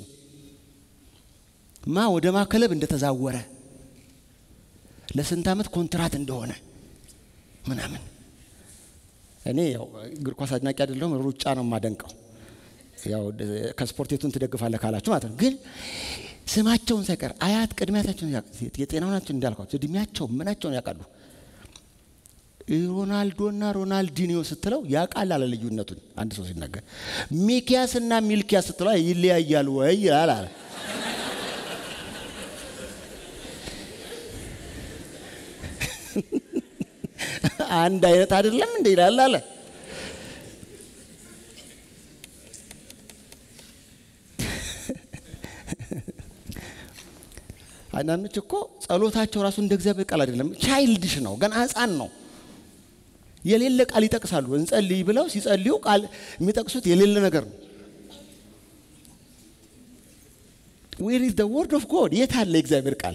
A: ማ ወደ ማከለብ እንደተዛወረ ለስንት ዓመት ኮንትራት እንደሆነ ምናምን። እኔ ያው እግር ኳስ አድናቂ አይደለሁም፣ ሩጫ ነው የማደንቀው። ያው ከስፖርቴቱን ትደግፋለህ ካላችሁ ማለት ነው። ግን ስማቸውን ሳይቀር አያት ቅድሚያታቸውን የጤናውናቸውን እንዳልኳቸው እድሜያቸው ምናቸውን ያውቃሉ። ሮናልዶና ሮናልዲኒዮ ስትለው ያውቃል አለ ልዩነቱን። አንድ ሰው ሲናገር ሚኪያስና ሚልኪያስ ስትለው ይለያያሉ ወይ ይላል አለ። አንድ አይነት አይደለም እንደ ይላል አለ። አንዳንዶች እኮ ጸሎታቸው ራሱ እንደ እግዚአብሔር ቃል አይደለም፣ ቻይልድሽ ነው፣ ገና ሕፃን ነው። የሌለ ቃል ይጠቅሳሉ። እንጸልይ ብለው ሲጸልዩ ቃል የሚጠቅሱት የሌለ ነገር ነው። ዌር ኢዝ ዘ ወርድ ኦፍ ጎድ? የት አለ የእግዚአብሔር ቃል?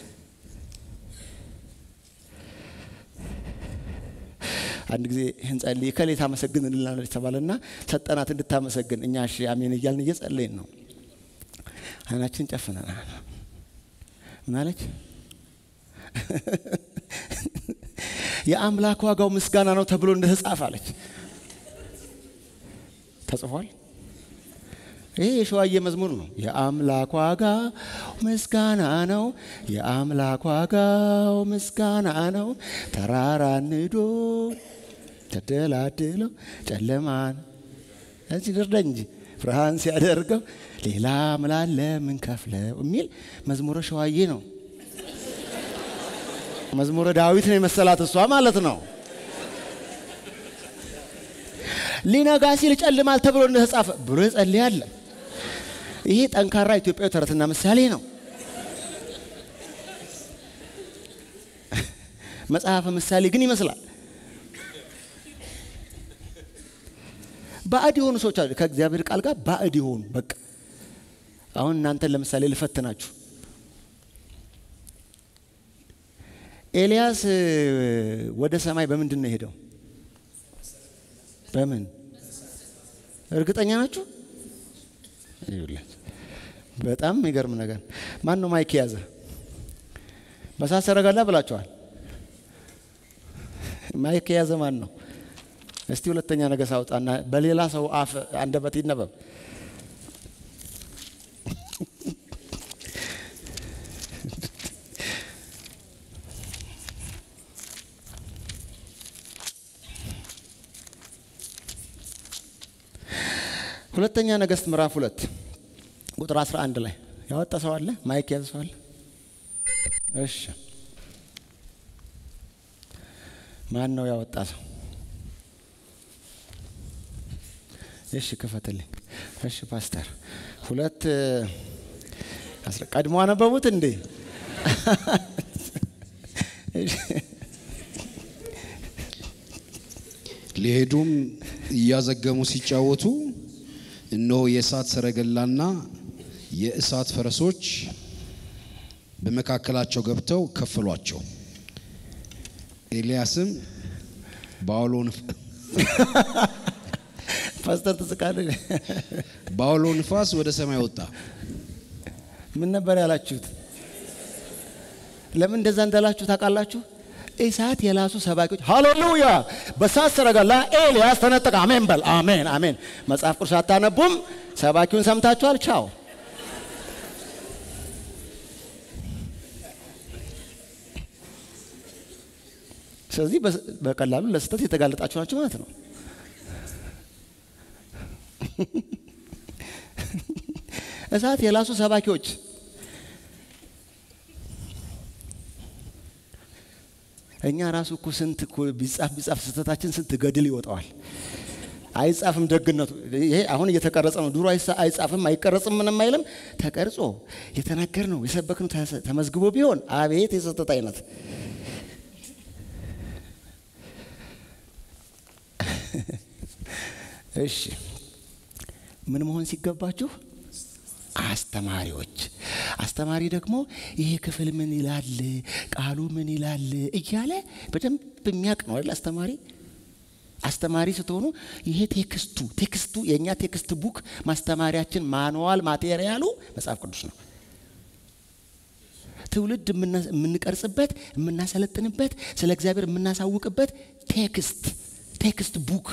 A: አንድ ጊዜ እንጸልይ ከሌ ታመሰግን እንላለች ተባለና ሰጠናት እንድታመሰግን። እኛ እሺ አሜን እያልን እየጸለይን ነው። አይናችን ጨፍነናል። ምን አለች? የአምላክ ዋጋው ምስጋና ነው ተብሎ እንደተጻፈ አለች። ተጽፏል። ይሄ የሸዋዬ መዝሙር ነው። የአምላክ ዋጋው ምስጋና ነው። የአምላክ ዋጋው ምስጋና ነው። ተራራ ንዶ ተደላድለው ጨለማን እዚህ ድርዳ እንጂ ብርሃን ሲያደርገው ሌላ ምላለ ምን ከፍለው የሚል መዝሙረ ሸዋዬ ነው። መዝሙረ ዳዊት ነው የመሰላት እሷ ማለት ነው። ሊነጋ ሲል ጨልማል ተብሎ እንደተጻፈ ብሎ ይጸልያል። ይሄ ጠንካራ ኢትዮጵያዊ ተረትና ምሳሌ ነው። መጽሐፈ ምሳሌ ግን ይመስላል። ባዕድ የሆኑ ሰዎች አሉ። ከእግዚአብሔር ቃል ጋር ባዕድ የሆኑ በቃ አሁን እናንተን ለምሳሌ ልፈትናችሁ። ኤልያስ ወደ ሰማይ በምንድን ነው የሄደው? በምን እርግጠኛ ናችሁ? በጣም የሚገርም ነገር። ማን ነው ማይክ የያዘ? በሳት ሰረገላ ብላችኋል። ማይክ የያዘ ማን ነው? እስቲ ሁለተኛ ነገሥት አውጣና በሌላ ሰው አፍ አንደበት ይነበብ። ሁለተኛ ነገሥት ምዕራፍ ሁለት ቁጥር 11 ላይ ያወጣ ሰው አለ? ማይክ ያዘ ሰው አለ? እሺ፣ ማን ነው ያወጣ ሰው? እሺ፣ ክፈትልኝ። እሺ፣ ፓስተር ሁለት ቀድሞ አነበቡት እንዴ?
B: ሊሄዱም እያዘገሙ ሲጫወቱ እነሆ የእሳት ሰረገላና የእሳት ፈረሶች በመካከላቸው ገብተው ከፈሏቸው። ኤልያስም በአውሎ ንፍ-
A: ፓስተር ትስቃለህ።
B: በአውሎ ንፋስ ወደ ሰማይ ወጣ።
A: ምን ነበር ያላችሁት? ለምን እንደዛ እንዳላችሁ ታውቃላችሁ? እሳት የላሱ ሰባኪዎች ሃሌሉያ! በእሳት ሰረገላ ኤልያስ ተነጠቀ። አሜን በል አሜን አሜን። መጽሐፍ ቅዱስ አታነቡም? ሰባኪውን ሰምታችኋል? ቻው። ስለዚህ በስ- በቀላሉ ለስህተት የተጋለጣችሁ ናቸው ማለት ነው። እሳት የላሱ ሰባኪዎች እኛ ራሱ እኮ ስንት እኮ ቢጻፍ ቢጻፍ ስህተታችን ስንት ገድል ይወጣዋል። አይጻፍም ደግነቱ። ይሄ አሁን እየተቀረጸ ነው። ድሮ አይሳ- አይጻፍም አይቀረጽም ምንም አይልም። ተቀርጾ የተነገር ነው የሰበክ ነው ተመዝግቦ ቢሆን አቤት የስህተት አይነት እሺ ምን መሆን ሲገባችሁ አስተማሪዎች። አስተማሪ ደግሞ ይሄ ክፍል ምን ይላል፣ ቃሉ ምን ይላል እያለ በደንብ የሚያውቅ ነው አይደል? አስተማሪ አስተማሪ ስትሆኑ ይሄ ቴክስቱ ቴክስቱ የእኛ ቴክስት ቡክ ማስተማሪያችን ማንዋል ማቴሪያሉ መጽሐፍ ቅዱስ ነው። ትውልድ የምና- የምንቀርጽበት የምናሰለጥንበት ስለ እግዚአብሔር የምናሳውቅበት ቴክስት ቴክስት ቡክ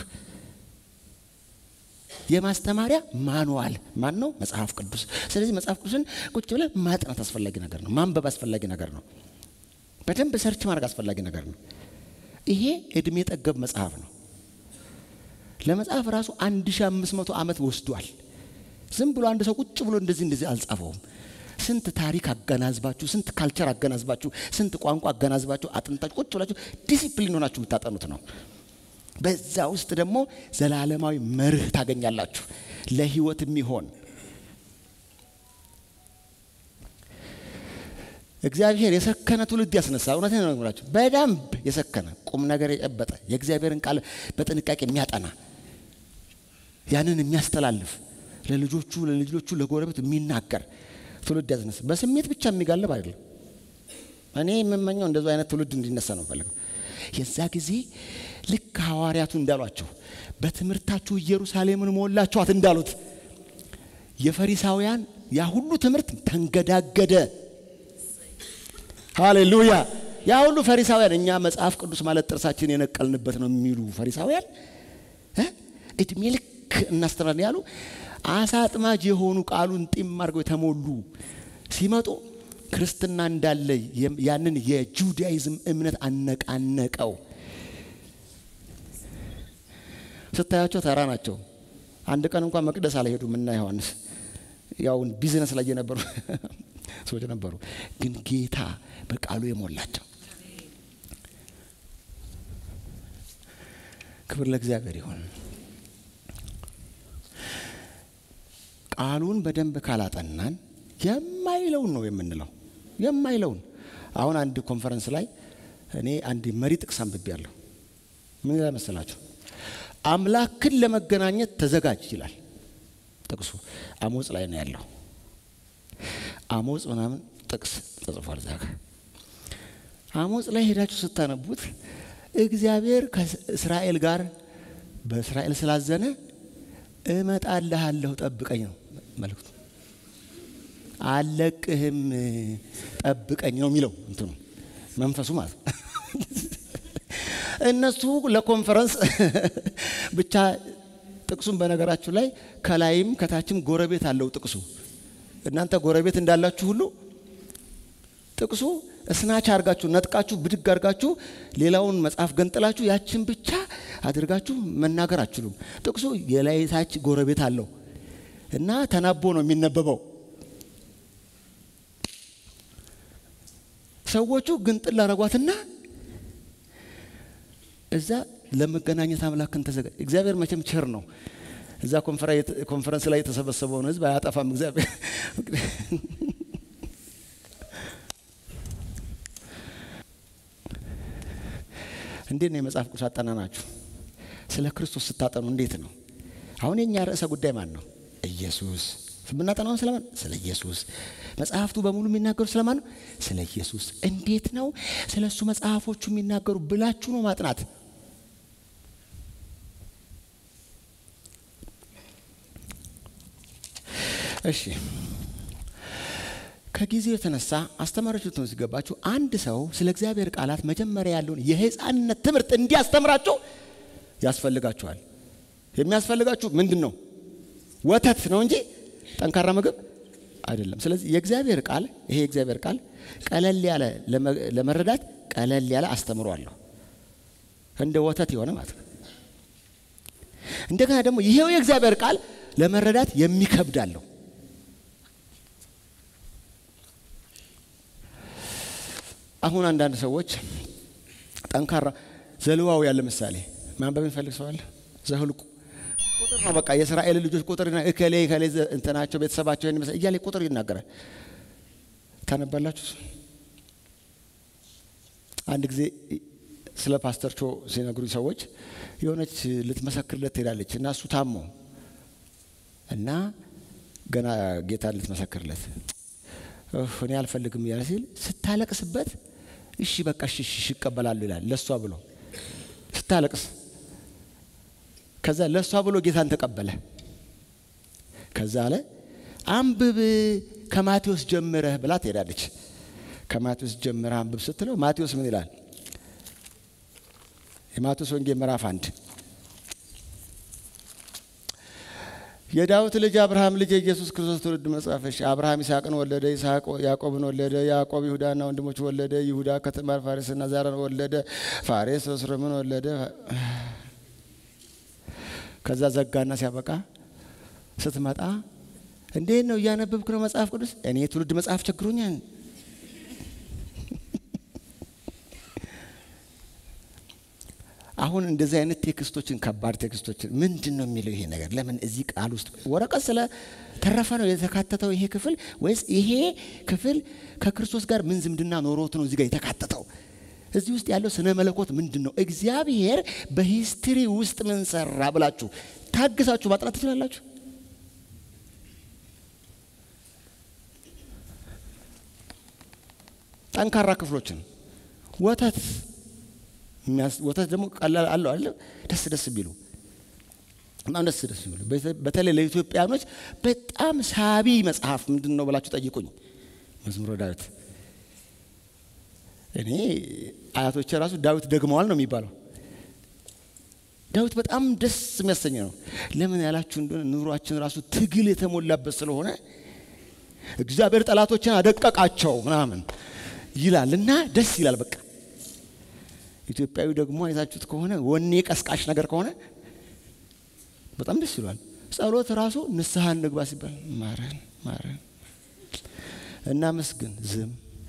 A: የማስተማሪያ ማንዋል ማን ነው? መጽሐፍ ቅዱስ። ስለዚህ መጽሐፍ ቅዱስን ቁጭ ብለን ማጥናት አስፈላጊ ነገር ነው። ማንበብ አስፈላጊ ነገር ነው። በደንብ ሰርች ማድረግ አስፈላጊ ነገር ነው። ይሄ እድሜ ጠገብ መጽሐፍ ነው። ለመጽሐፍ ራሱ 1500 ዓመት ወስዷል። ዝም ብሎ አንድ ሰው ቁጭ ብሎ እንደዚህ እንደዚህ አልጻፈውም። ስንት ታሪክ አገናዝባችሁ፣ ስንት ካልቸር አገናዝባችሁ፣ ስንት ቋንቋ አገናዝባችሁ አጥንታችሁ ቁጭ ብላችሁ ዲሲፕሊን ሆናችሁ የምታጠኑት ነው። በዛ ውስጥ ደግሞ ዘላለማዊ መርህ ታገኛላችሁ፣ ለህይወት የሚሆን እግዚአብሔር የሰከነ ትውልድ ያስነሳ። እውነት ነው የምላችሁ፣ በደንብ የሰከነ ቁም ነገር የጨበጠ የእግዚአብሔርን ቃል በጥንቃቄ የሚያጠና ያንን የሚያስተላልፍ ለልጆቹ ለልጆቹ ለጎረቤት የሚናገር ትውልድ ያስነሳ። በስሜት ብቻ የሚጋለብ አይደለም። እኔ የምመኘው እንደዚ አይነት ትውልድ እንዲነሳ ነው ፈልገው። የዛ ጊዜ ልክ ሐዋርያቱ እንዳሏቸው በትምህርታችሁ ኢየሩሳሌምን ሞላችኋት እንዳሉት የፈሪሳውያን ያ ሁሉ ትምህርት ተንገዳገደ። ሃሌሉያ! ያ ሁሉ ፈሪሳውያን እኛ መጽሐፍ ቅዱስ ማለት ጥርሳችን የነቀልንበት ነው የሚሉ ፈሪሳውያን እ እድሜ ልክ እናስተምራለን ያሉ አሳ አጥማጅ የሆኑ ቃሉን ጢም አድርገው የተሞሉ ሲመጡ ክርስትና እንዳለ ያንን የጁዳይዝም እምነት አነቃነቀው። ስታያቸው ተራ ናቸው። አንድ ቀን እንኳን መቅደስ አልሄዱም እና ዮሐንስ ያው ቢዝነስ ላይ የነበሩ ሰዎች ነበሩ። ግን ጌታ በቃሉ የሞላቸው ክብር ለእግዚአብሔር ይሁን። ቃሉን በደንብ ካላጠናን የማይለውን ነው የምንለው። የማይለውን አሁን አንድ ኮንፈረንስ ላይ እኔ አንድ መሪ ጥቅስ አንብቤያለሁ። ምን ይላል መሰላችሁ? አምላክን ለመገናኘት ተዘጋጅ ይላል ጥቅሱ። አሞጽ ላይ ነው ያለው። አሞጽ ምናምን ጥቅስ ተጽፏል እዛ ጋር። አሞጽ ላይ ሄዳችሁ ስታነቡት እግዚአብሔር ከእስራኤል ጋር በእስራኤል ስላዘነ እመጣልሃለሁ ጠብቀኝ ነው መልእክቱ። አለቅህም ጠብቀኝ ነው የሚለው እንትኑ መንፈሱ ማለት ነው። እነሱ ለኮንፈረንስ ብቻ ጥቅሱን በነገራችሁ ላይ ከላይም ከታችም ጎረቤት አለው ጥቅሱ። እናንተ ጎረቤት እንዳላችሁ ሁሉ ጥቅሱ እስናች አርጋችሁ ነጥቃችሁ ብድግ አርጋችሁ ሌላውን መጽሐፍ ገንጥላችሁ ያችን ብቻ አድርጋችሁ መናገር አችሉም። ጥቅሱ የላይ ታች ጎረቤት አለው እና ተናቦ ነው የሚነበበው። ሰዎቹ ግንጥል አረጓትና እዛ ለመገናኘት አምላክን ተዘጋጅ። እግዚአብሔር መቼም ቸር ነው። እዛ ኮንፈረንስ ላይ የተሰበሰበውን ሕዝብ አያጠፋም እግዚአብሔር። እንዴት ነው የመጽሐፍ ቅዱስ አጠናናችሁ? ስለ ክርስቶስ ስታጠኑ እንዴት ነው? አሁን የኛ ርዕሰ ጉዳይ ማን ነው? ኢየሱስ። የምናጠናውን ስለማን? ስለ ኢየሱስ። መጽሐፍቱ በሙሉ የሚናገሩ ስለማን ነው? ስለ ኢየሱስ። እንዴት ነው ስለ እሱ መጽሐፎቹ የሚናገሩ ብላችሁ ነው ማጥናት። እሺ ከጊዜው የተነሳ አስተማሪዎች ልትሆኑ ሲገባችሁ አንድ ሰው ስለ እግዚአብሔር ቃላት መጀመሪያ ያለውን የሕፃንነት ትምህርት እንዲያስተምራቸው ያስፈልጋችኋል። የሚያስፈልጋችሁ ምንድን ነው? ወተት ነው እንጂ ጠንካራ ምግብ አይደለም። ስለዚህ የእግዚአብሔር ቃል ይሄ የእግዚአብሔር ቃል ቀለል ያለ ለመረዳት ቀለል ያለ አስተምሮ አለሁ እንደ ወተት የሆነ ማለት ነው። እንደገና ደግሞ ይሄው የእግዚአብሔር ቃል ለመረዳት የሚከብድ አለው። አሁን አንዳንድ ሰዎች ጠንካራ ዘልዋው ያለ ምሳሌ ማንበብ የሚፈልግ ሰው አለ። ዘህልቁ ቁጥር ነው በቃ የእስራኤል ልጆች ቁጥር እከሌ እከሌ እንትናቸው ቤተሰባቸው ይመስል እያለ ቁጥር ይናገራል። ታነባላችሁ። አንድ ጊዜ ስለ ፓስተር ቾ ሲነግሩኝ ሰዎች የሆነች ልትመሰክርለት ትሄዳለች እና እሱ ታሞ እና ገና ጌታን ልትመሰክርለት እኔ አልፈልግም እያለ ሲል ስታለቅስበት እሺ በቃ እሺ እሺ ይቀበላሉ ይላል ለእሷ ብሎ ስታለቅስ ከዛ ለእሷ ብሎ ጌታን ተቀበለ። ከዛ አለ አንብብ ከማቴዎስ ጀምረህ ብላ ትሄዳለች። ከማቴዎስ ጀምረህ አንብብ ስትለው ማቴዎስ ምን ይላል? የማቴዎስ ወንጌል ምዕራፍ አንድ የዳዊት ልጅ አብርሃም ልጅ የኢየሱስ ክርስቶስ ትውልድ መጽሐፍ እሺ አብርሃም ይስሐቅን ወለደ። ይስሐቅ ያዕቆብን ወለደ። ያዕቆብ ይሁዳና ወንድሞች ወለደ። ይሁዳ ከትዕማር ፋሬስና ዛራን ወለደ። ፋሬስ እስርምን ወለደ። ከዛ ዘጋና ሲያበቃ ስትመጣ እንዴት ነው እያነበብክ ነው መጽሐፍ ቅዱስ? እኔ የትውልድ መጽሐፍ ቸግሮኛል። አሁን እንደዚህ አይነት ቴክስቶችን ከባድ ቴክስቶችን ምንድን ነው የሚለው ይሄ ነገር ለምን እዚህ ቃል ውስጥ ወረቀት ስለ ተረፈ ነው የተካተተው ይሄ ክፍል ወይስ ይሄ ክፍል ከክርስቶስ ጋር ምን ዝምድና ኖሮት ነው እዚህ ጋር የተካተተው? እዚህ ውስጥ ያለው ስነ መለኮት ምንድን ነው? እግዚአብሔር በሂስትሪ ውስጥ ምን ሰራ ብላችሁ ታግሳችሁ ማጥናት ትችላላችሁ። ጠንካራ ክፍሎችን ወተት ወተት ደግሞ ቀላል አለው አለ ደስ ደስ ቢሉ በጣም ደስ ደስ ቢሉ በተለይ ለኢትዮጵያኖች በጣም ሳቢ መጽሐፍ ምንድን ነው ብላችሁ ጠይቁኝ። መዝሙረ ዳዊት እኔ አያቶቼ ራሱ ዳዊት ደግመዋል ነው የሚባለው። ዳዊት በጣም ደስ የሚያሰኝ ነው። ለምን ያላችሁ እንደሆነ ኑሯችን ራሱ ትግል የተሞላበት ስለሆነ እግዚአብሔር ጠላቶችን አደቀቃቸው ምናምን ይላል እና ደስ ይላል። በቃ ኢትዮጵያዊ ደግሞ አይታችሁት ከሆነ ወኔ ቀስቃሽ ነገር ከሆነ በጣም ደስ ይሏል። ጸሎት ራሱ ንስሐ እንግባ ሲባል ማረን ማረን እናመስግን ዝም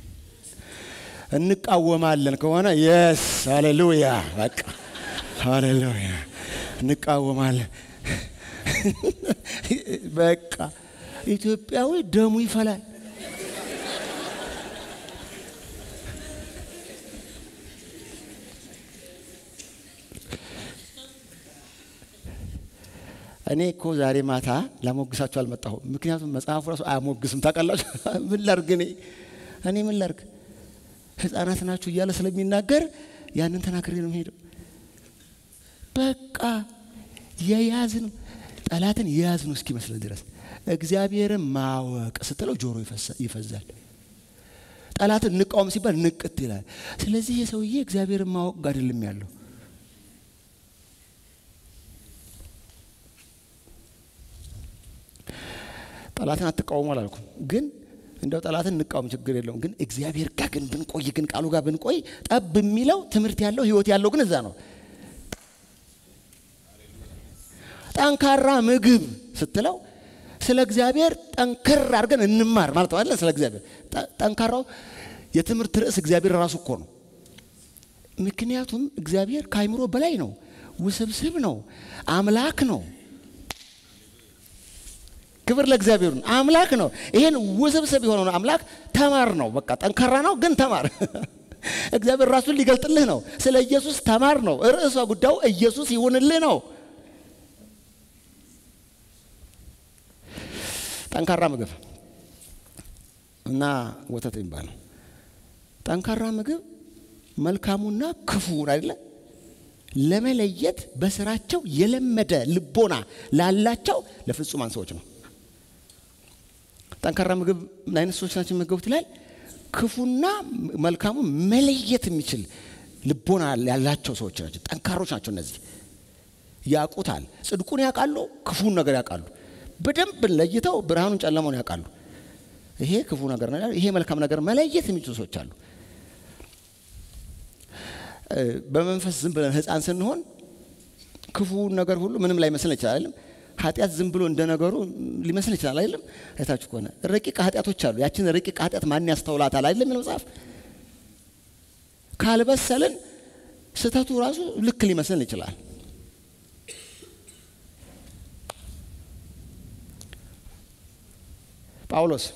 A: እንቃወማለን ከሆነ የስ ሃሌሉያ በቃ ሃሌሉያ እንቃወማለን። በቃ ኢትዮጵያዊ ደሙ ይፈላል። እኔ እኮ ዛሬ ማታ ላሞግሳችሁ አልመጣሁም። ምክንያቱም መጽሐፉ ራሱ አያሞግስም። ታውቃላችሁ? ምን ላርግ እኔ እኔ ምን ላርግ ህፃናት ናችሁ እያለ ስለሚናገር ያንን ተናግሬ ነው የምሄደው። በቃ የያዝን ጠላትን የያዝን እስኪመስል ድረስ እግዚአብሔርን ማወቅ ስትለው ጆሮ ይፈዛል። ጠላትን እንቃወም ሲባል ንቅት ይላል። ስለዚህ የሰውዬ እግዚአብሔርን ማወቅ ጋር አይደለም ያለው ጠላትን አትቃወሙ አላልኩም፣ ግን እንደው ጠላትን እንቃወም ችግር የለውም። ግን እግዚአብሔር ጋር ግን ብንቆይ ግን ቃሉ ጋር ብንቆይ ጠብ የሚለው ትምህርት ያለው ህይወት ያለው ግን እዛ ነው። ጠንካራ ምግብ ስትለው ስለ እግዚአብሔር ጠንክር አድርገን እንማር ማለት ነው አይደል? ስለ እግዚአብሔር ጠንካራው የትምህርት ርዕስ እግዚአብሔር ራሱ እኮ ነው። ምክንያቱም እግዚአብሔር ከአይምሮ በላይ ነው፣ ውስብስብ ነው፣ አምላክ ነው። ክብር ለእግዚአብሔር ነው። አምላክ ነው። ይሄን ውስብስብ የሆነውን አምላክ ተማር ነው። በቃ ጠንካራ ነው፣ ግን ተማር። እግዚአብሔር ራሱን ሊገልጥልህ ነው። ስለ ኢየሱስ ተማር ነው። ርዕሷ ጉዳዩ ኢየሱስ ይሁንልህ ነው። ጠንካራ ምግብ እና ወተት የሚባለው ጠንካራ ምግብ መልካሙና ክፉን አይደለ ለመለየት በስራቸው የለመደ ልቦና ላላቸው ለፍጹማን ሰዎች ነው። ጠንካራ ምግብ ምን አይነት ሰዎች ናቸው የሚመገቡት ይላል? ክፉና መልካሙ መለየት የሚችል ልቦና ያላቸው ሰዎች ናቸው። ጠንካሮች ናቸው። እነዚህ ያውቁታል። ጽድቁን ያውቃሉ፣ ክፉን ነገር ያውቃሉ። በደንብ ለይተው ብርሃኑን ጨለማውን ያውቃሉ። ይሄ ክፉ ነገር ነው፣ ይሄ መልካም ነገር መለየት የሚችሉ ሰዎች አሉ። በመንፈስ ዝም ብለን ሕፃን ስንሆን ክፉ ነገር ሁሉ ምንም ላይ መስለን ይችላል አይደለም። ኃጢአት ዝም ብሎ እንደ ነገሩ ሊመስል ይችላል አይደለም። አይታችሁ ከሆነ ረቂቅ ኃጢአቶች አሉ። ያችን ረቂቅ ኃጢአት ማን ያስተውላታል አይደለም የሚለው መጽሐፍ። ካልበሰልን ስህተቱ ራሱ ልክ ሊመስልን ይችላል። ጳውሎስ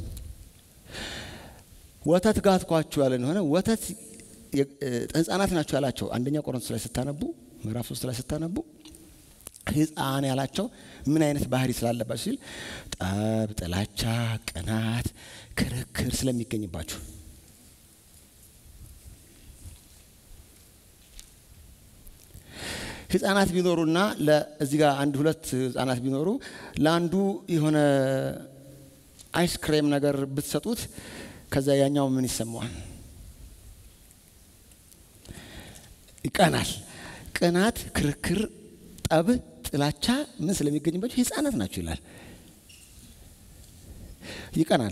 A: ወተት ጋትኳችሁ ያለን ሆነ ወተት ህፃናት ናቸው ያላቸው አንደኛ ቆሮንቶስ ላይ ስታነቡ ምዕራፍ ሶስት ላይ ስታነቡ ህፃን ያላቸው ምን አይነት ባህሪ ስላለባቸው ሲል ጠብ፣ ጥላቻ፣ ቅናት፣ ክርክር ስለሚገኝባችሁ ህፃናት ቢኖሩና እዚህ ጋር አንድ ሁለት ህፃናት ቢኖሩ ለአንዱ የሆነ አይስክሬም ነገር ብትሰጡት ከዛ ያኛው ምን ይሰማዋል? ይቀናል። ቅናት፣ ክርክር፣ ጠብ፣ ጥላቻ ምን ስለሚገኝባቸው ህፃናት ናቸው ይላል። ይቀናል።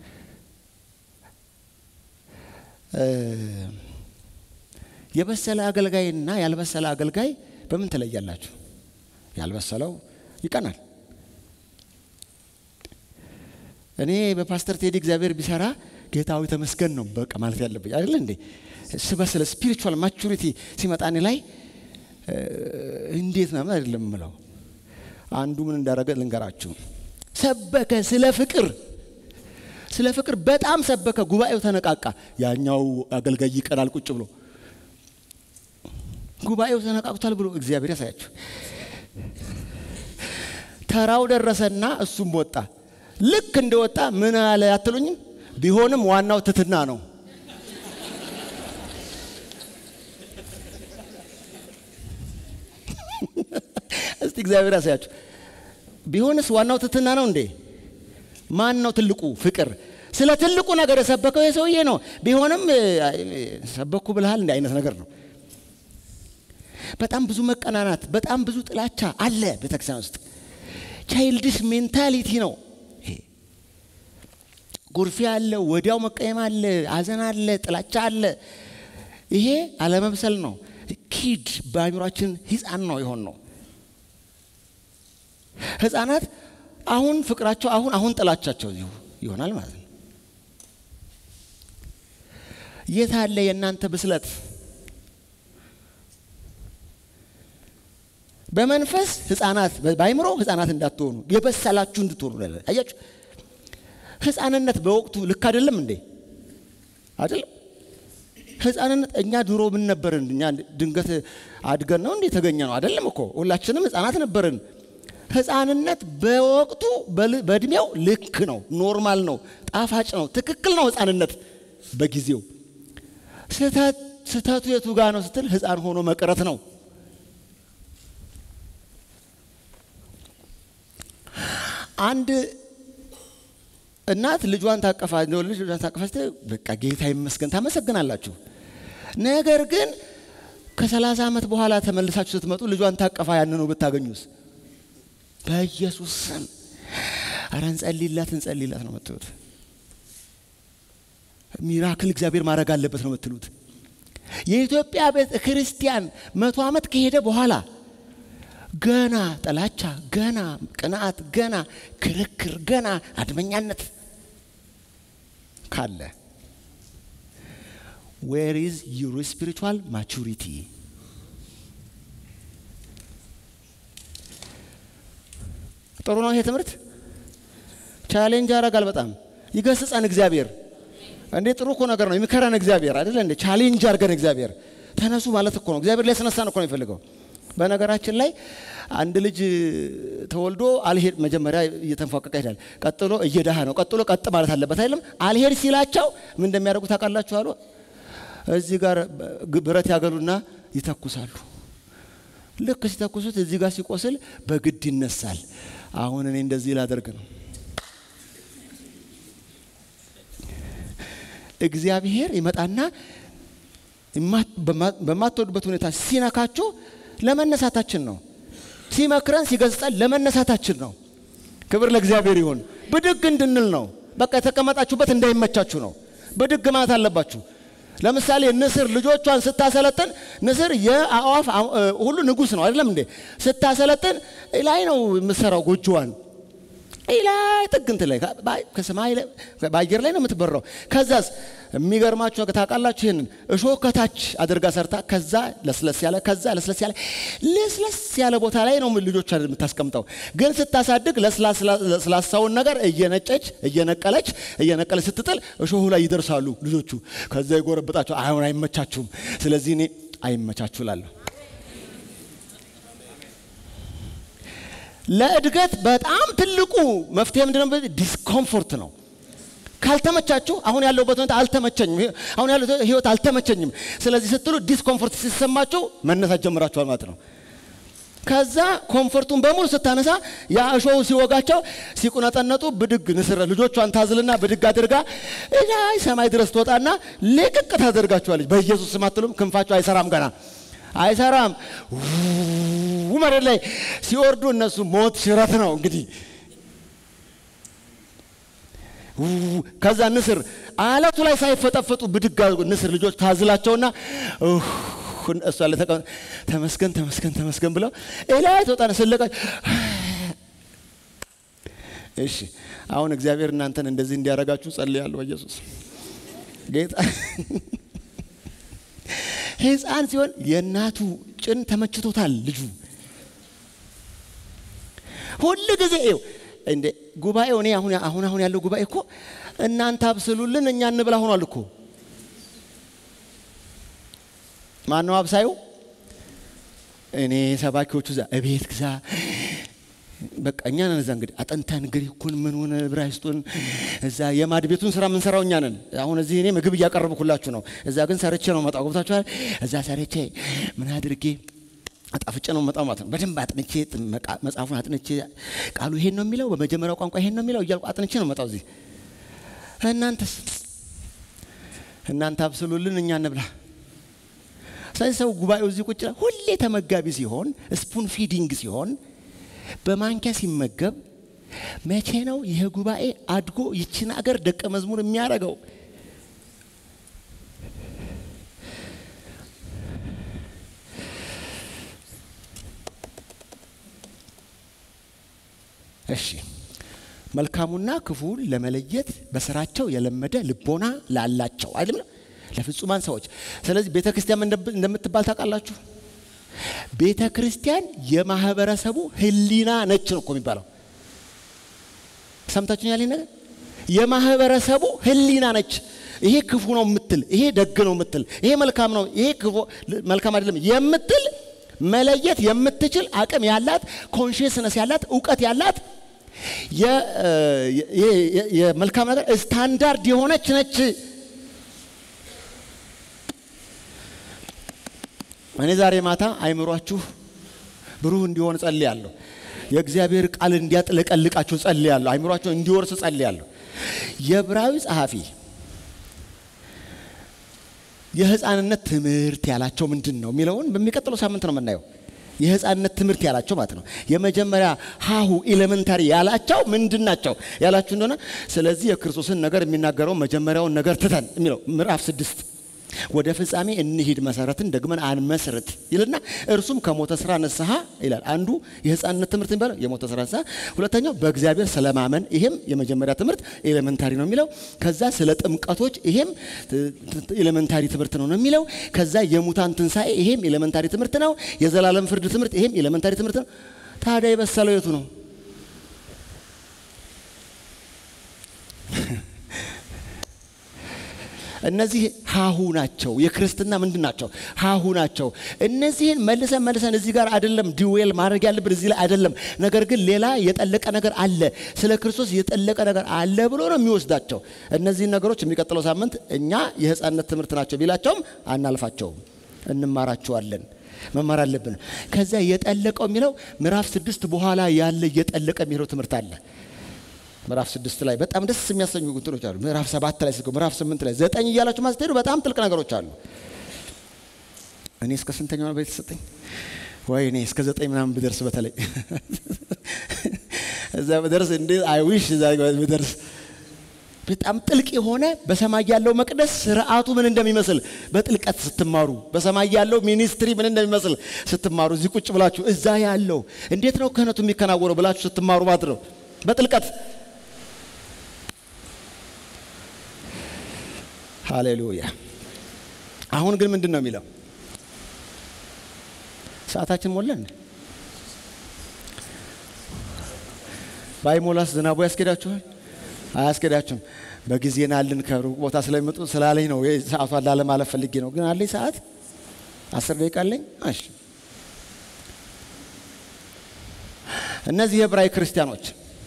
A: የበሰለ አገልጋይና ያልበሰለ አገልጋይ በምን ትለያላችሁ? ያልበሰለው ይቀናል። እኔ በፓስተር ቴዲ እግዚአብሔር ቢሰራ ጌታዊ ተመስገን ነው በቃ ማለት ያለብኝ አይደለ እንዴ? ስበስለ ስፒሪቹዋል ማቹሪቲ ሲመጣ እኔ ላይ እንዴት ነው አይደለም ምለው። አንዱ ምን እንዳደረገ ልንገራችሁ። ሰበከ ስለ ፍቅር ስለ ፍቅር በጣም ሰበከ። ጉባኤው ተነቃቃ። ያኛው አገልጋይ ይቀናል ቁጭ ብሎ ጉባኤው ተነቃቅቷል ብሎ እግዚአብሔር ያሳያችሁ። ተራው ደረሰና እሱም ወጣ። ልክ እንደወጣ ምን አለ አትሉኝም? ቢሆንም ዋናው ትትና ነው። እስቲ እግዚአብሔር ያሳያችሁ። ቢሆንስ ዋናው ትትና ነው እንዴ? ማን ነው ትልቁ? ፍቅር። ስለ ትልቁ ነገር የሰበከው የሰውዬ ነው። ቢሆንም ሰበኩ ብልሃል እንደ አይነት ነገር ነው። በጣም ብዙ መቀናናት፣ በጣም ብዙ ጥላቻ አለ ቤተክርስቲያን ውስጥ። ቻይልድሽ ሜንታሊቲ ነው ይሄ። ጉርፊያ አለ፣ ወዲያው መቀየም አለ፣ ሐዘን አለ፣ ጥላቻ አለ። ይሄ አለመብሰል ነው። ኪድ በአእምሯችን ሕፃን ነው የሆን ነው። ሕፃናት አሁን ፍቅራቸው አሁን አሁን ጥላቻቸው እዚሁ ይሆናል ማለት ነው። የት አለ የእናንተ ብስለት? በመንፈስ ህፃናት በአይምሮ ህፃናት እንዳትሆኑ የበሰላችሁ እንድትሆኑ አያችሁ። ህፃንነት በወቅቱ ልክ አይደለም እንዴ? አይደለም። ህፃንነት እኛ ድሮ ምን ነበርን? እኛ ድንገት አድገን ነው እንዴ የተገኘ ነው? አይደለም እኮ ሁላችንም ህፃናት ነበርን። ህፃንነት በወቅቱ በእድሜው ልክ ነው፣ ኖርማል ነው፣ ጣፋጭ ነው፣ ትክክል ነው። ህፃንነት በጊዜው ስህተቱ የቱ ጋር ነው ስትል ህፃን ሆኖ መቅረት ነው። አንድ እናት ልጇን ታቀፋ ልጅ ልጇን ታቀፋ ስትል በቃ ጌታ ይመስገን ታመሰግናላችሁ። ነገር ግን ከሰላሳ ዓመት በኋላ ተመልሳችሁ ስትመጡ ልጇን ታቀፋ ያንኑ ብታገኙስ? በኢየሱስ ስም ኧረ እንጸልይላት እንጸልይላት ነው የምትሉት። ሚራክል እግዚአብሔር ማድረግ አለበት ነው የምትሉት። የኢትዮጵያ ቤተ ክርስቲያን መቶ ዓመት ከሄደ በኋላ ገና ጥላቻ፣ ገና ቅንዓት፣ ገና ክርክር፣ ገና አድመኛነት ካለ ዌር ኢዝ ዩር ስፒሪቹዋል ማቹሪቲ? ጥሩ ነው ይሄ ትምህርት። ቻሌንጅ ያደርጋል፣ በጣም ይገስጸን እግዚአብሔር። እንዴ ጥሩ እኮ ነገር ነው የሚከረን እግዚአብሔር አይደለ እንዴ? ቻሌንጅ አድርገን እግዚአብሔር ተነሱ ማለት እኮ ነው። እግዚአብሔር ሊያስነሳን እኮ ነው የሚፈልገው። በነገራችን ላይ አንድ ልጅ ተወልዶ አልሄድ መጀመሪያ እየተንፏቀቀ ይሄዳል። ቀጥሎ እየዳሃ ነው። ቀጥሎ ቀጥ ማለት አለበት አይደለም። አልሄድ ሲላቸው ምን እንደሚያደርጉ ታውቃላችሁ? አሉ እዚህ ጋር ብረት ያገሉና ይተኩሳሉ። ልክ ሲተኩሱት እዚህ ጋር ሲቆስል በግድ ይነሳል። አሁን እኔ እንደዚህ ላደርግ ነው። እግዚአብሔር ይመጣና በማትወዱበት ሁኔታ ሲነካችሁ ለመነሳታችን ነው። ሲመክረን ሲገስጸን ለመነሳታችን ነው። ክብር ለእግዚአብሔር ይሁን። ብድግ እንድንል ነው። በቃ የተቀመጣችሁበት እንዳይመቻችሁ ነው። ብድግ ማለት አለባችሁ። ለምሳሌ ንስር ልጆቿን ስታሰለጥን ንስር የአእዋፍ ሁሉ ንጉሥ ነው አይደለም እንዴ? ስታሰለጥን ላይ ነው የምትሰራው ጎጆዋን ላይ ጥግንት ላይ ከሰማይ በአየር ላይ ነው የምትበራው። ከዛስ የሚገርማችሁ ነገር ታውቃላችሁ? ይህንን እሾህ ከታች አድርጋ ሰርታ ከዛ ለስለስ ያለ ከዛ ለስለስ ያለ ለስለስ ያለ ቦታ ላይ ነው ልጆቿ የምታስቀምጠው። ግን ስታሳድግ ለስላሳውን ነገር እየነጨች እየነቀለች እየነቀለች ስትጥል እሾሁ ላይ ይደርሳሉ ልጆቹ። ከዛ ይጎረብጣቸው። አሁን አይመቻችሁም። ስለዚህ እኔ አይመቻችሁ ላለሁ ለእድገት በጣም ትልቁ መፍትሄ ምንድነው? ዲስኮምፎርት ነው። ካልተመቻችሁ አሁን ያለሁበት ሁኔታ አልተመቸኝም፣ አሁን ያለው ህይወት አልተመቸኝም፣ ስለዚህ ስትሉ ዲስኮምፎርት ሲሰማችሁ መነሳት ጀምራችኋል ማለት ነው። ከዛ ኮምፎርቱን በሙሉ ስታነሳ ያ እሾሁ ሲወጋቸው ሲቁነጠነጡ ብድግ ንስር ልጆቿን ታዝልና ብድግ አድርጋ ላይ ሰማይ ድረስ ትወጣና ልቅቅ ታደርጋችኋለች። በኢየሱስ ስም አትሉም? ክንፋቸው አይሰራም ገና አይሰራም። መሬት ላይ ሲወርዱ እነሱ ሞት ሽረት ነው እንግዲህ። ከዛ ንስር አለቱ ላይ ሳይፈጠፈጡ ብድግ ንስር ልጆች ታዝላቸውና እሷ ተመስገን ተመስገን ተመስገን ብለው ላይ ተወጣነ ስለቀ እሺ አሁን እግዚአብሔር እናንተን እንደዚህ እንዲያደርጋችሁ ጸልያለሁ በኢየሱስ ጌታ ህፃን ሲሆን የእናቱ ጭን ተመችቶታል ልጁ ሁል ጊዜ ይኸው እንደ ጉባኤው እኔ አሁን አሁን አሁን ያለው ጉባኤ እኮ እናንተ አብስሉልን እኛ እንብላ ሆኗል እኮ ማን ነው አብሳዩ እኔ ሰባኪዎቹ እዛ እቤት ግዛ በቃ እኛ ነን እዛ እንግዲህ አጠንተን ግሪኩን ምኑን ዕብራይስጡን እዛ የማድ ቤቱን ስራ የምንሰራው እኛ ነን። አሁን እዚህ እኔ ምግብ እያቀረብኩላችሁ ነው። እዛ ግን ሰርቼ ነው መጣው። ገብታችኋል? እዛ ሰርቼ ምን አድርጌ አጣፍጬ ነው መጣው ማለት ነው። በደንብ አጥንቼ መጽሐፉን አጥንቼ ቃሉ ይሄን ነው የሚለው በመጀመሪያው ቋንቋ ይሄን ነው የሚለው እያልኩ አጥንቼ ነው መጣው እዚህ። እናንተስ እናንተ አብስሉልን እኛ እንብላ። ስለዚህ ሰው ጉባኤው እዚህ ቁጭ ይላል። ሁሌ ተመጋቢ ሲሆን ስፑን ፊዲንግ ሲሆን በማንኪያ ሲመገብ መቼ ነው ይህ ጉባኤ አድጎ ይችን አገር ደቀ መዝሙር የሚያደርገው? እሺ መልካሙና ክፉን ለመለየት በስራቸው የለመደ ልቦና ላላቸው አይደለም ለፍጹማን ሰዎች። ስለዚህ ቤተ ክርስቲያን እንደምትባል ታውቃላችሁ። ቤተ ክርስቲያን የማህበረሰቡ ሕሊና ነች ነው እኮ የሚባለው። ሰምታችሁኝ ያለኝ ነገር የማህበረሰቡ ሕሊና ነች። ይሄ ክፉ ነው የምትል፣ ይሄ ደግ ነው የምትል፣ ይሄ መልካም ነው፣ ይሄ ክፉ መልካም አይደለም የምትል መለየት የምትችል አቅም ያላት ኮንሽስነስ ያላት እውቀት ያላት የመልካም ነገር ስታንዳርድ የሆነች ነች። እኔ ዛሬ ማታ አይምሯችሁ ብሩህ እንዲሆን ጸልያለሁ። የእግዚአብሔር ቃል እንዲያጥለቀልቃችሁ ጸልያለሁ። አይምሯችሁ እንዲወርስ ጸልያለሁ። የዕብራዊ ጸሐፊ የህፃንነት ትምህርት ያላቸው ምንድን ነው የሚለውን በሚቀጥለው ሳምንት ነው የምናየው። የህፃንነት ትምህርት ያላቸው ማለት ነው። የመጀመሪያ ሀሁ ኤሌመንታሪ ያላቸው ምንድን ናቸው ያላችሁ እንደሆነ ስለዚህ የክርስቶስን ነገር የሚናገረው መጀመሪያውን ነገር ትተን የሚለው ምዕራፍ ስድስት ወደ ፍጻሜ እንሂድ መሰረትን ደግመን አንመስርት ይልና እርሱም ከሞተ ስራ ንስሐ ይላል። አንዱ የህፃንነት ትምህርት የሚባለው የሞተ ስራ ንስሐ፣ ሁለተኛው በእግዚአብሔር ስለማመን ይሄም የመጀመሪያ ትምህርት ኤሌመንታሪ ነው የሚለው። ከዛ ስለ ጥምቀቶች ይሄም ኤሌመንታሪ ትምህርት ነው ነው የሚለው። ከዛ የሙታን ትንሣኤ ይሄም ኤሌመንታሪ ትምህርት ነው። የዘላለም ፍርድ ትምህርት ይሄም ኤሌመንታሪ ትምህርት ነው። ታዲያ የበሰለው የቱ ነው? እነዚህ ሀሁ ናቸው። የክርስትና ምንድን ናቸው? ሀሁ ናቸው። እነዚህን መልሰን መልሰን እዚህ ጋር አይደለም ዲዌል ማድረግ ያለብን እዚህ ላይ አይደለም። ነገር ግን ሌላ የጠለቀ ነገር አለ፣ ስለ ክርስቶስ የጠለቀ ነገር አለ ብሎ ነው የሚወስዳቸው። እነዚህን ነገሮች የሚቀጥለው ሳምንት እኛ የህፃንነት ትምህርት ናቸው ቢላቸውም አናልፋቸውም፣ እንማራቸዋለን። መማር አለብን። ከዚያ የጠለቀው የሚለው ምዕራፍ ስድስት በኋላ ያለ እየጠለቀ የሚለው ትምህርት አለ። ምዕራፍ ስድስት ላይ በጣም ደስ የሚያሰኙ እንትኖች አሉ። ምዕራፍ ሰባት ላይ ስትገቡ፣ ምዕራፍ ስምንት ላይ ዘጠኝ እያላችሁ ማስትሄዱ በጣም ጥልቅ ነገሮች አሉ። እኔ እስከ ስንተኛው ነው የተሰጠኝ? ወይ እኔ እስከ ዘጠኝ ምናምን ብደርስ በተለይ እዛ ብደርስ እንዴ አይ ዊሽ እዛ ብደርስ በጣም ጥልቅ የሆነ በሰማይ ያለው መቅደስ ስርዓቱ ምን እንደሚመስል በጥልቀት ስትማሩ፣ በሰማይ ያለው ሚኒስትሪ ምን እንደሚመስል ስትማሩ፣ እዚህ ቁጭ ብላችሁ እዛ ያለው እንዴት ነው ክህነቱ የሚከናወነው ብላችሁ ስትማሩ ማለት ነው በጥልቀት ሃሌሉያ። አሁን ግን ምንድን ነው የሚለው? ሰዓታችን ሞላን። ባይሞላስ ዝናቡ ያስኬዳችኋል? አያስኬዳችሁም። በጊዜ ናልን ከሩቅ ቦታ ስለሚመጡ ስላለኝ ነው ሰዓቷን ላለማለፍ ፈልጌ ነው። ግን አለኝ ሰዓት አስር ደቂቃ አለኝ። እሺ እነዚህ የዕብራዊ ክርስቲያኖች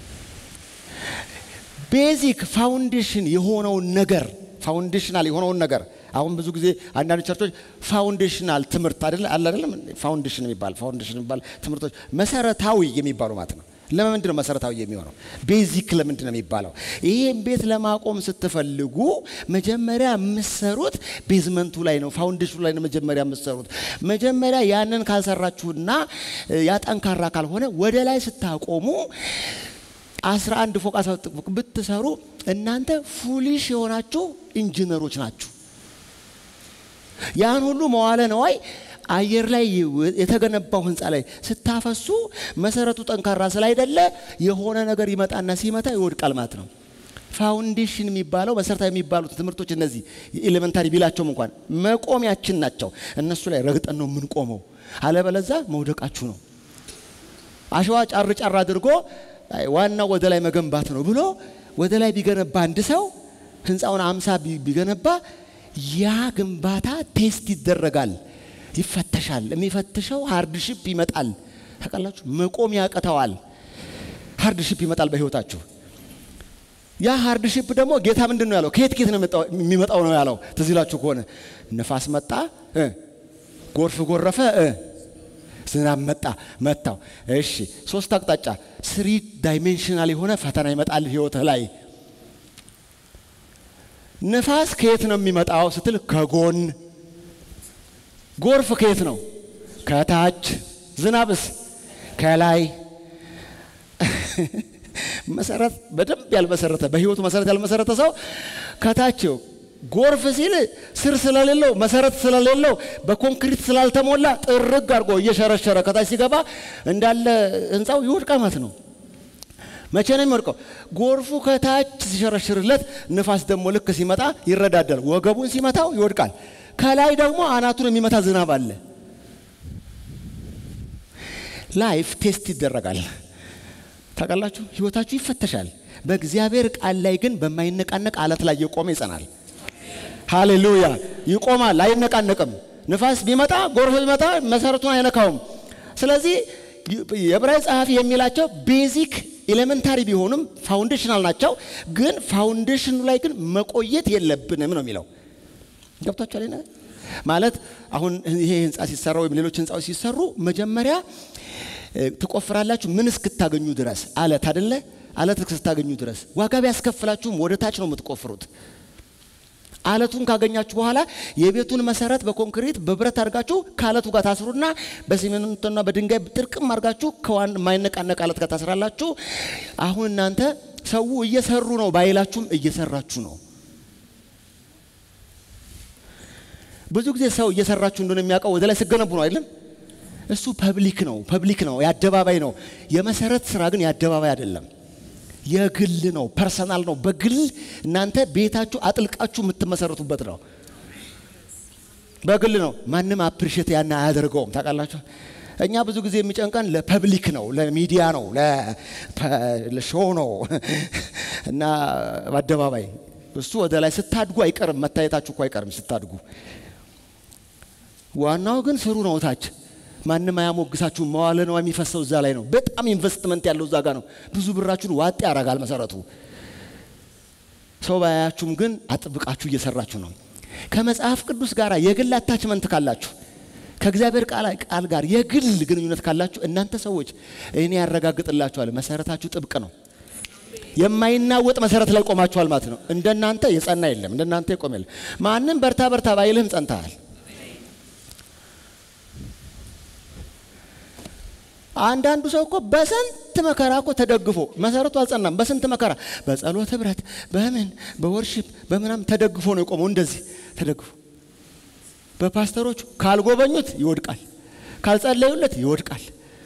A: ቤዚክ ፋውንዴሽን የሆነውን ነገር ፋውንዴሽናል የሆነውን ነገር አሁን ብዙ ጊዜ አንዳንድ ቸርቾች ፋውንዴሽናል ትምህርት አይደለ አለ አይደለም ፋውንዴሽን የሚባል ፋውንዴሽን የሚባል ትምህርቶች መሰረታዊ የሚባሉ ማለት ነው። ለምንድን ነው መሰረታዊ የሚሆነው? ቤዚክ ለምንድን ነው የሚባለው? ይህም ቤት ለማቆም ስትፈልጉ መጀመሪያ የምሰሩት ቤዝመንቱ ላይ ነው፣ ፋውንዴሽኑ ላይ ነው መጀመሪያ የምሰሩት። መጀመሪያ ያንን ካልሰራችሁና ያ ጠንካራ ካልሆነ ወደ ላይ ስታቆሙ አስራ አንድ ፎቅ አስራ ፎቅ ብትሰሩ እናንተ ፉሊሽ የሆናችሁ ኢንጂነሮች ናችሁ። ያን ሁሉ መዋለ ነዋይ አየር ላይ የተገነባው ህንፃ ላይ ስታፈሱ መሰረቱ ጠንካራ ስላይደለ የሆነ ነገር ይመጣና ሲመታ ይወድቃል ማለት ነው። ፋውንዴሽን የሚባለው መሰረታዊ የሚባሉት ትምህርቶች እነዚህ ኤሌመንታሪ ቢላቸውም እንኳን መቆሚያችን ናቸው። እነሱ ላይ ረግጠን ነው የምንቆመው። አለበለዛ መውደቃችሁ ነው። አሸዋ ጫር ጫር አድርጎ ዋናው ወደ ላይ መገንባት ነው ብሎ ወደ ላይ ቢገነባ አንድ ሰው ህንፃውን አምሳ ቢገነባ ያ ግንባታ ቴስት ይደረጋል፣ ይፈተሻል። የሚፈትሸው ሃርድሺፕ ይመጣል። ታውቃላችሁ፣ መቆም ያቅተዋል። ሃርድሺፕ ይመጣል በህይወታችሁ። ያ ሃርድሺፕ ደግሞ ጌታ ምንድን ነው ያለው? ከየት ከየት ነው የሚመጣው ነው ያለው። ትዝ ይላችሁ ከሆነ ነፋስ መጣ፣ ጎርፍ ጎረፈ፣ ዝናብ መጣ መታው። እሺ ሶስት አቅጣጫ ስሪ ዳይሜንሽናል የሆነ ፈተና ይመጣል ህይወትህ ላይ። ነፋስ ከየት ነው የሚመጣው ስትል ከጎን ጎርፍ ከየት ነው? ከታች። ዝናብስ ከላይ። መሰረት በደንብ ያልመሰረተ በህይወቱ መሰረት ያልመሰረተ ሰው ከታች ጎርፍ ሲል ስር ስለሌለው መሰረት ስለሌለው በኮንክሪት ስላልተሞላ ጥርግ አድርጎ እየሸረሸረ ከታች ሲገባ እንዳለ ህንፃው ይወድቃል ማለት ነው። መቼ ነው የሚወድቀው? ጎርፉ ከታች ሲሸረሽርለት፣ ንፋስ ደግሞ ልክ ሲመጣ ይረዳዳል። ወገቡን ሲመታው ይወድቃል። ከላይ ደግሞ አናቱን የሚመታ ዝናብ አለ። ላይፍ ቴስት ይደረጋል። ታውቃላችሁ፣ ህይወታችሁ ይፈተሻል። በእግዚአብሔር ቃል ላይ ግን በማይነቃነቅ አለት ላይ የቆመ ይጸናል። ሃሌሉያ! ይቆማል፣ አይነቃነቅም። ንፋስ ቢመጣ ጎርፍ ቢመጣ መሰረቱን አይነካውም። ስለዚህ የዕብራዊ ጸሐፊ የሚላቸው ቤዚክ ኤሌመንታሪ ቢሆኑም ፋውንዴሽናል ናቸው። ግን ፋውንዴሽኑ ላይ ግን መቆየት የለብንም ነው የሚለው። ገብቷችኋል? ነገር ማለት አሁን ይሄ ህንፃ ሲሰራ ወይም ሌሎች ህንፃዎች ሲሰሩ መጀመሪያ ትቆፍራላችሁ ምን እስክታገኙ ድረስ አለት አደለ? አለት እስክታገኙ ድረስ ዋጋ ቢያስከፍላችሁም ወደ ታች ነው የምትቆፍሩት። አለቱን ካገኛችሁ በኋላ የቤቱን መሰረት በኮንክሪት በብረት አድርጋችሁ ከአለቱ ጋር ታስሩና በሲሚንቶና በድንጋይ ጥርቅም አድርጋችሁ ከዋን የማይነቃነቅ አለት ጋር ታስራላችሁ። አሁን እናንተ ሰው እየሰሩ ነው ባይላችሁም እየሰራችሁ ነው። ብዙ ጊዜ ሰው እየሰራችሁ እንደሆነ የሚያውቀው ወደ ላይ ስገነቡ ነው አይደለም? እሱ ፐብሊክ ነው፣ ፐብሊክ ነው፣ የአደባባይ ነው። የመሰረት ስራ ግን የአደባባይ አይደለም፣ የግል ነው፣ ፐርሰናል ነው። በግል እናንተ ቤታችሁ አጥልቃችሁ የምትመሰረቱበት ነው። በግል ነው። ማንም አፕሪሼት ያን አያደርገውም። ታውቃላችሁ። እኛ ብዙ ጊዜ የሚጨንቀን ለፐብሊክ ነው፣ ለሚዲያ ነው፣ ለሾው ነው እና በአደባባይ እሱ ወደ ላይ ስታድጉ አይቀርም፣ መታየታችሁ እኮ አይቀርም ስታድጉ። ዋናው ግን ስሩ ነው ታች ማንም አያሞግሳችሁ። መዋለ ነው የሚፈሰው እዛ ላይ ነው። በጣም ኢንቨስትመንት ያለው እዛ ጋር ነው። ብዙ ብራችሁን ዋጥ ያደርጋል መሰረቱ። ሰው ባያችሁም ግን አጥብቃችሁ እየሰራችሁ ነው። ከመጽሐፍ ቅዱስ ጋር የግል አታችመንት ካላችሁ፣ ከእግዚአብሔር ቃል ጋር የግል ግንኙነት ካላችሁ እናንተ ሰዎች እኔ ያረጋግጥላችኋል፣ መሰረታችሁ ጥብቅ ነው። የማይናወጥ መሰረት ላይ ቆማችኋል ማለት ነው። እንደናንተ የጸና የለም፣ እንደናንተ የቆመ የለም። ማንም በርታ በርታ ባይልህም ጸንተሃል። አንዳንዱ ሰው እኮ በስንት መከራ እኮ ተደግፎ መሰረቱ አልጸናም። በስንት መከራ በጸሎት ህብረት፣ በምን በወርሺፕ በምናም ተደግፎ ነው የቆመው። እንደዚህ ተደግፎ በፓስተሮቹ ካልጎበኙት ይወድቃል፣ ካልጸለዩለት ይወድቃል።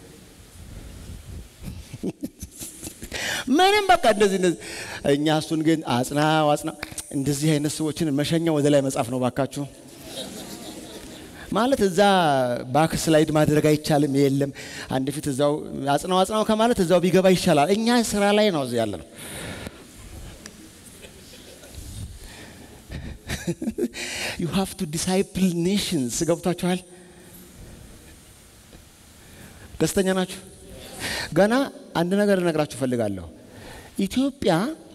A: ምንም በቃ እንደዚህ እንደዚህ። እኛ እሱን ግን አጽናው አጽናው። እንደዚህ አይነት ሰዎችን መሸኛ ወደ ላይ መጻፍ ነው ባካችሁ። ማለት እዛ ባክ ስላይድ ማድረግ አይቻልም። የለም አንድ ፊት እዛው አጽናው አጽናው ከማለት እዛው ቢገባ ይሻላል። እኛ ስራ ላይ ነው እዚህ ያለ ነው። ዩ ሃቭ ቱ ዲሳይፕል ኔሽንስ። ገብቷችኋል? ደስተኛ ናችሁ? ገና አንድ ነገር እነግራችሁ እፈልጋለሁ። ኢትዮጵያ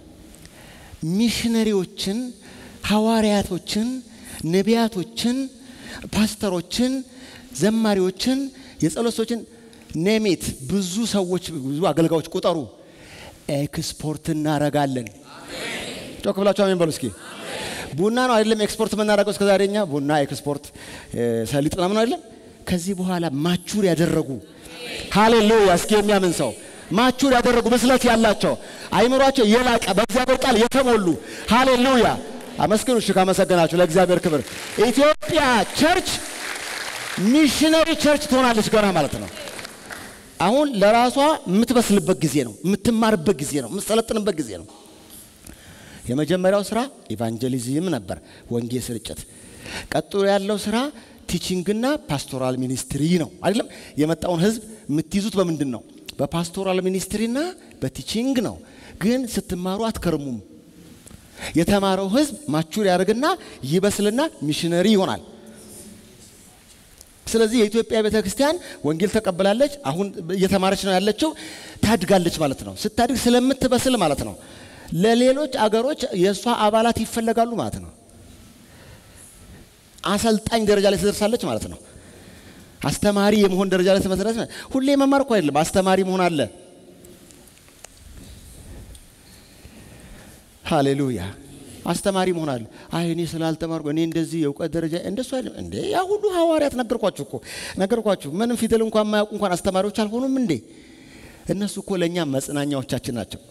A: ሚሽነሪዎችን፣ ሐዋርያቶችን፣ ነቢያቶችን ፓስተሮችን፣ ዘማሪዎችን፣ የጸሎት ሰዎችን ኔሜት ብዙ ሰዎች ብዙ አገልጋዮች ቁጠሩ ኤክስፖርት እናረጋለን። ጮክ ብላችሁ አሜን በሉ እስኪ። ቡና ነው አይደለም ኤክስፖርት የምናደርገው እስከ ዛሬ እኛ ቡና ኤክስፖርት፣ ሰሊጥ ምናምን አይደለም። ከዚህ በኋላ ማቹር ያደረጉ ሃሌሉያ፣ እስኪ የሚያምን ሰው ማቹር ያደረጉ ብስለት ያላቸው አይምሯቸው የላቀ በእግዚአብሔር ቃል የተሞሉ ሃሌሉያ አመስግኑ። እሺ ካመሰገናችሁ ለእግዚአብሔር ክብር። ኢትዮጵያ ቸርች ሚሽነሪ ቸርች ትሆናለች ገና ማለት ነው። አሁን ለራሷ የምትበስልበት ጊዜ ነው፣ የምትማርበት ጊዜ ነው፣ የምትሰለጥንበት ጊዜ ነው። የመጀመሪያው ስራ ኢቫንጀሊዝም ነበር፣ ወንጌል ስርጭት። ቀጥሎ ያለው ስራ ቲቺንግና ፓስቶራል ሚኒስትሪ ነው። አይደለም የመጣውን ህዝብ የምትይዙት በምንድን ነው? በፓስቶራል ሚኒስትሪና በቲቺንግ ነው። ግን ስትማሩ አትከርሙም። የተማረው ህዝብ ማቹር ያደርግና ይበስልና ሚሽነሪ ይሆናል። ስለዚህ የኢትዮጵያ ቤተ ክርስቲያን ወንጌል ተቀብላለች። አሁን እየተማረች ነው ያለችው፣ ታድጋለች ማለት ነው። ስታድግ ስለምትበስል ማለት ነው። ለሌሎች አገሮች የእሷ አባላት ይፈለጋሉ ማለት ነው። አሰልጣኝ ደረጃ ላይ ትደርሳለች ማለት ነው። አስተማሪ የመሆን ደረጃ ላይ ትመሰረት። ሁሌ መማር እኮ አይደለም፣ አስተማሪ መሆን አለ። ሃሌሉያ አስተማሪ መሆናል። አይ እኔ ስላልተማርኩ እኔ እንደዚህ የእውቀት ደረጃ እንደሱ አይደለም እንዴ። ያ ሁሉ ሐዋርያት ነገርኳችሁ እኮ ነገርኳችሁ። ምንም ፊደል እንኳን የማያውቁ እንኳን አስተማሪዎች አልሆኑም እንዴ? እነሱ እኮ ለእኛ መጽናኛዎቻችን ናቸው።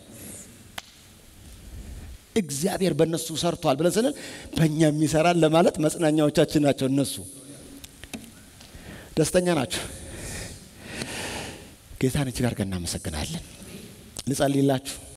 A: እግዚአብሔር በእነሱ ሰርቷል ብለን ስንል በእኛ የሚሰራን ለማለት መጽናኛዎቻችን ናቸው። እነሱ ደስተኛ ናቸው። ጌታን እጅግ አድርገን እናመሰግናለን። ልጸልይላችሁ።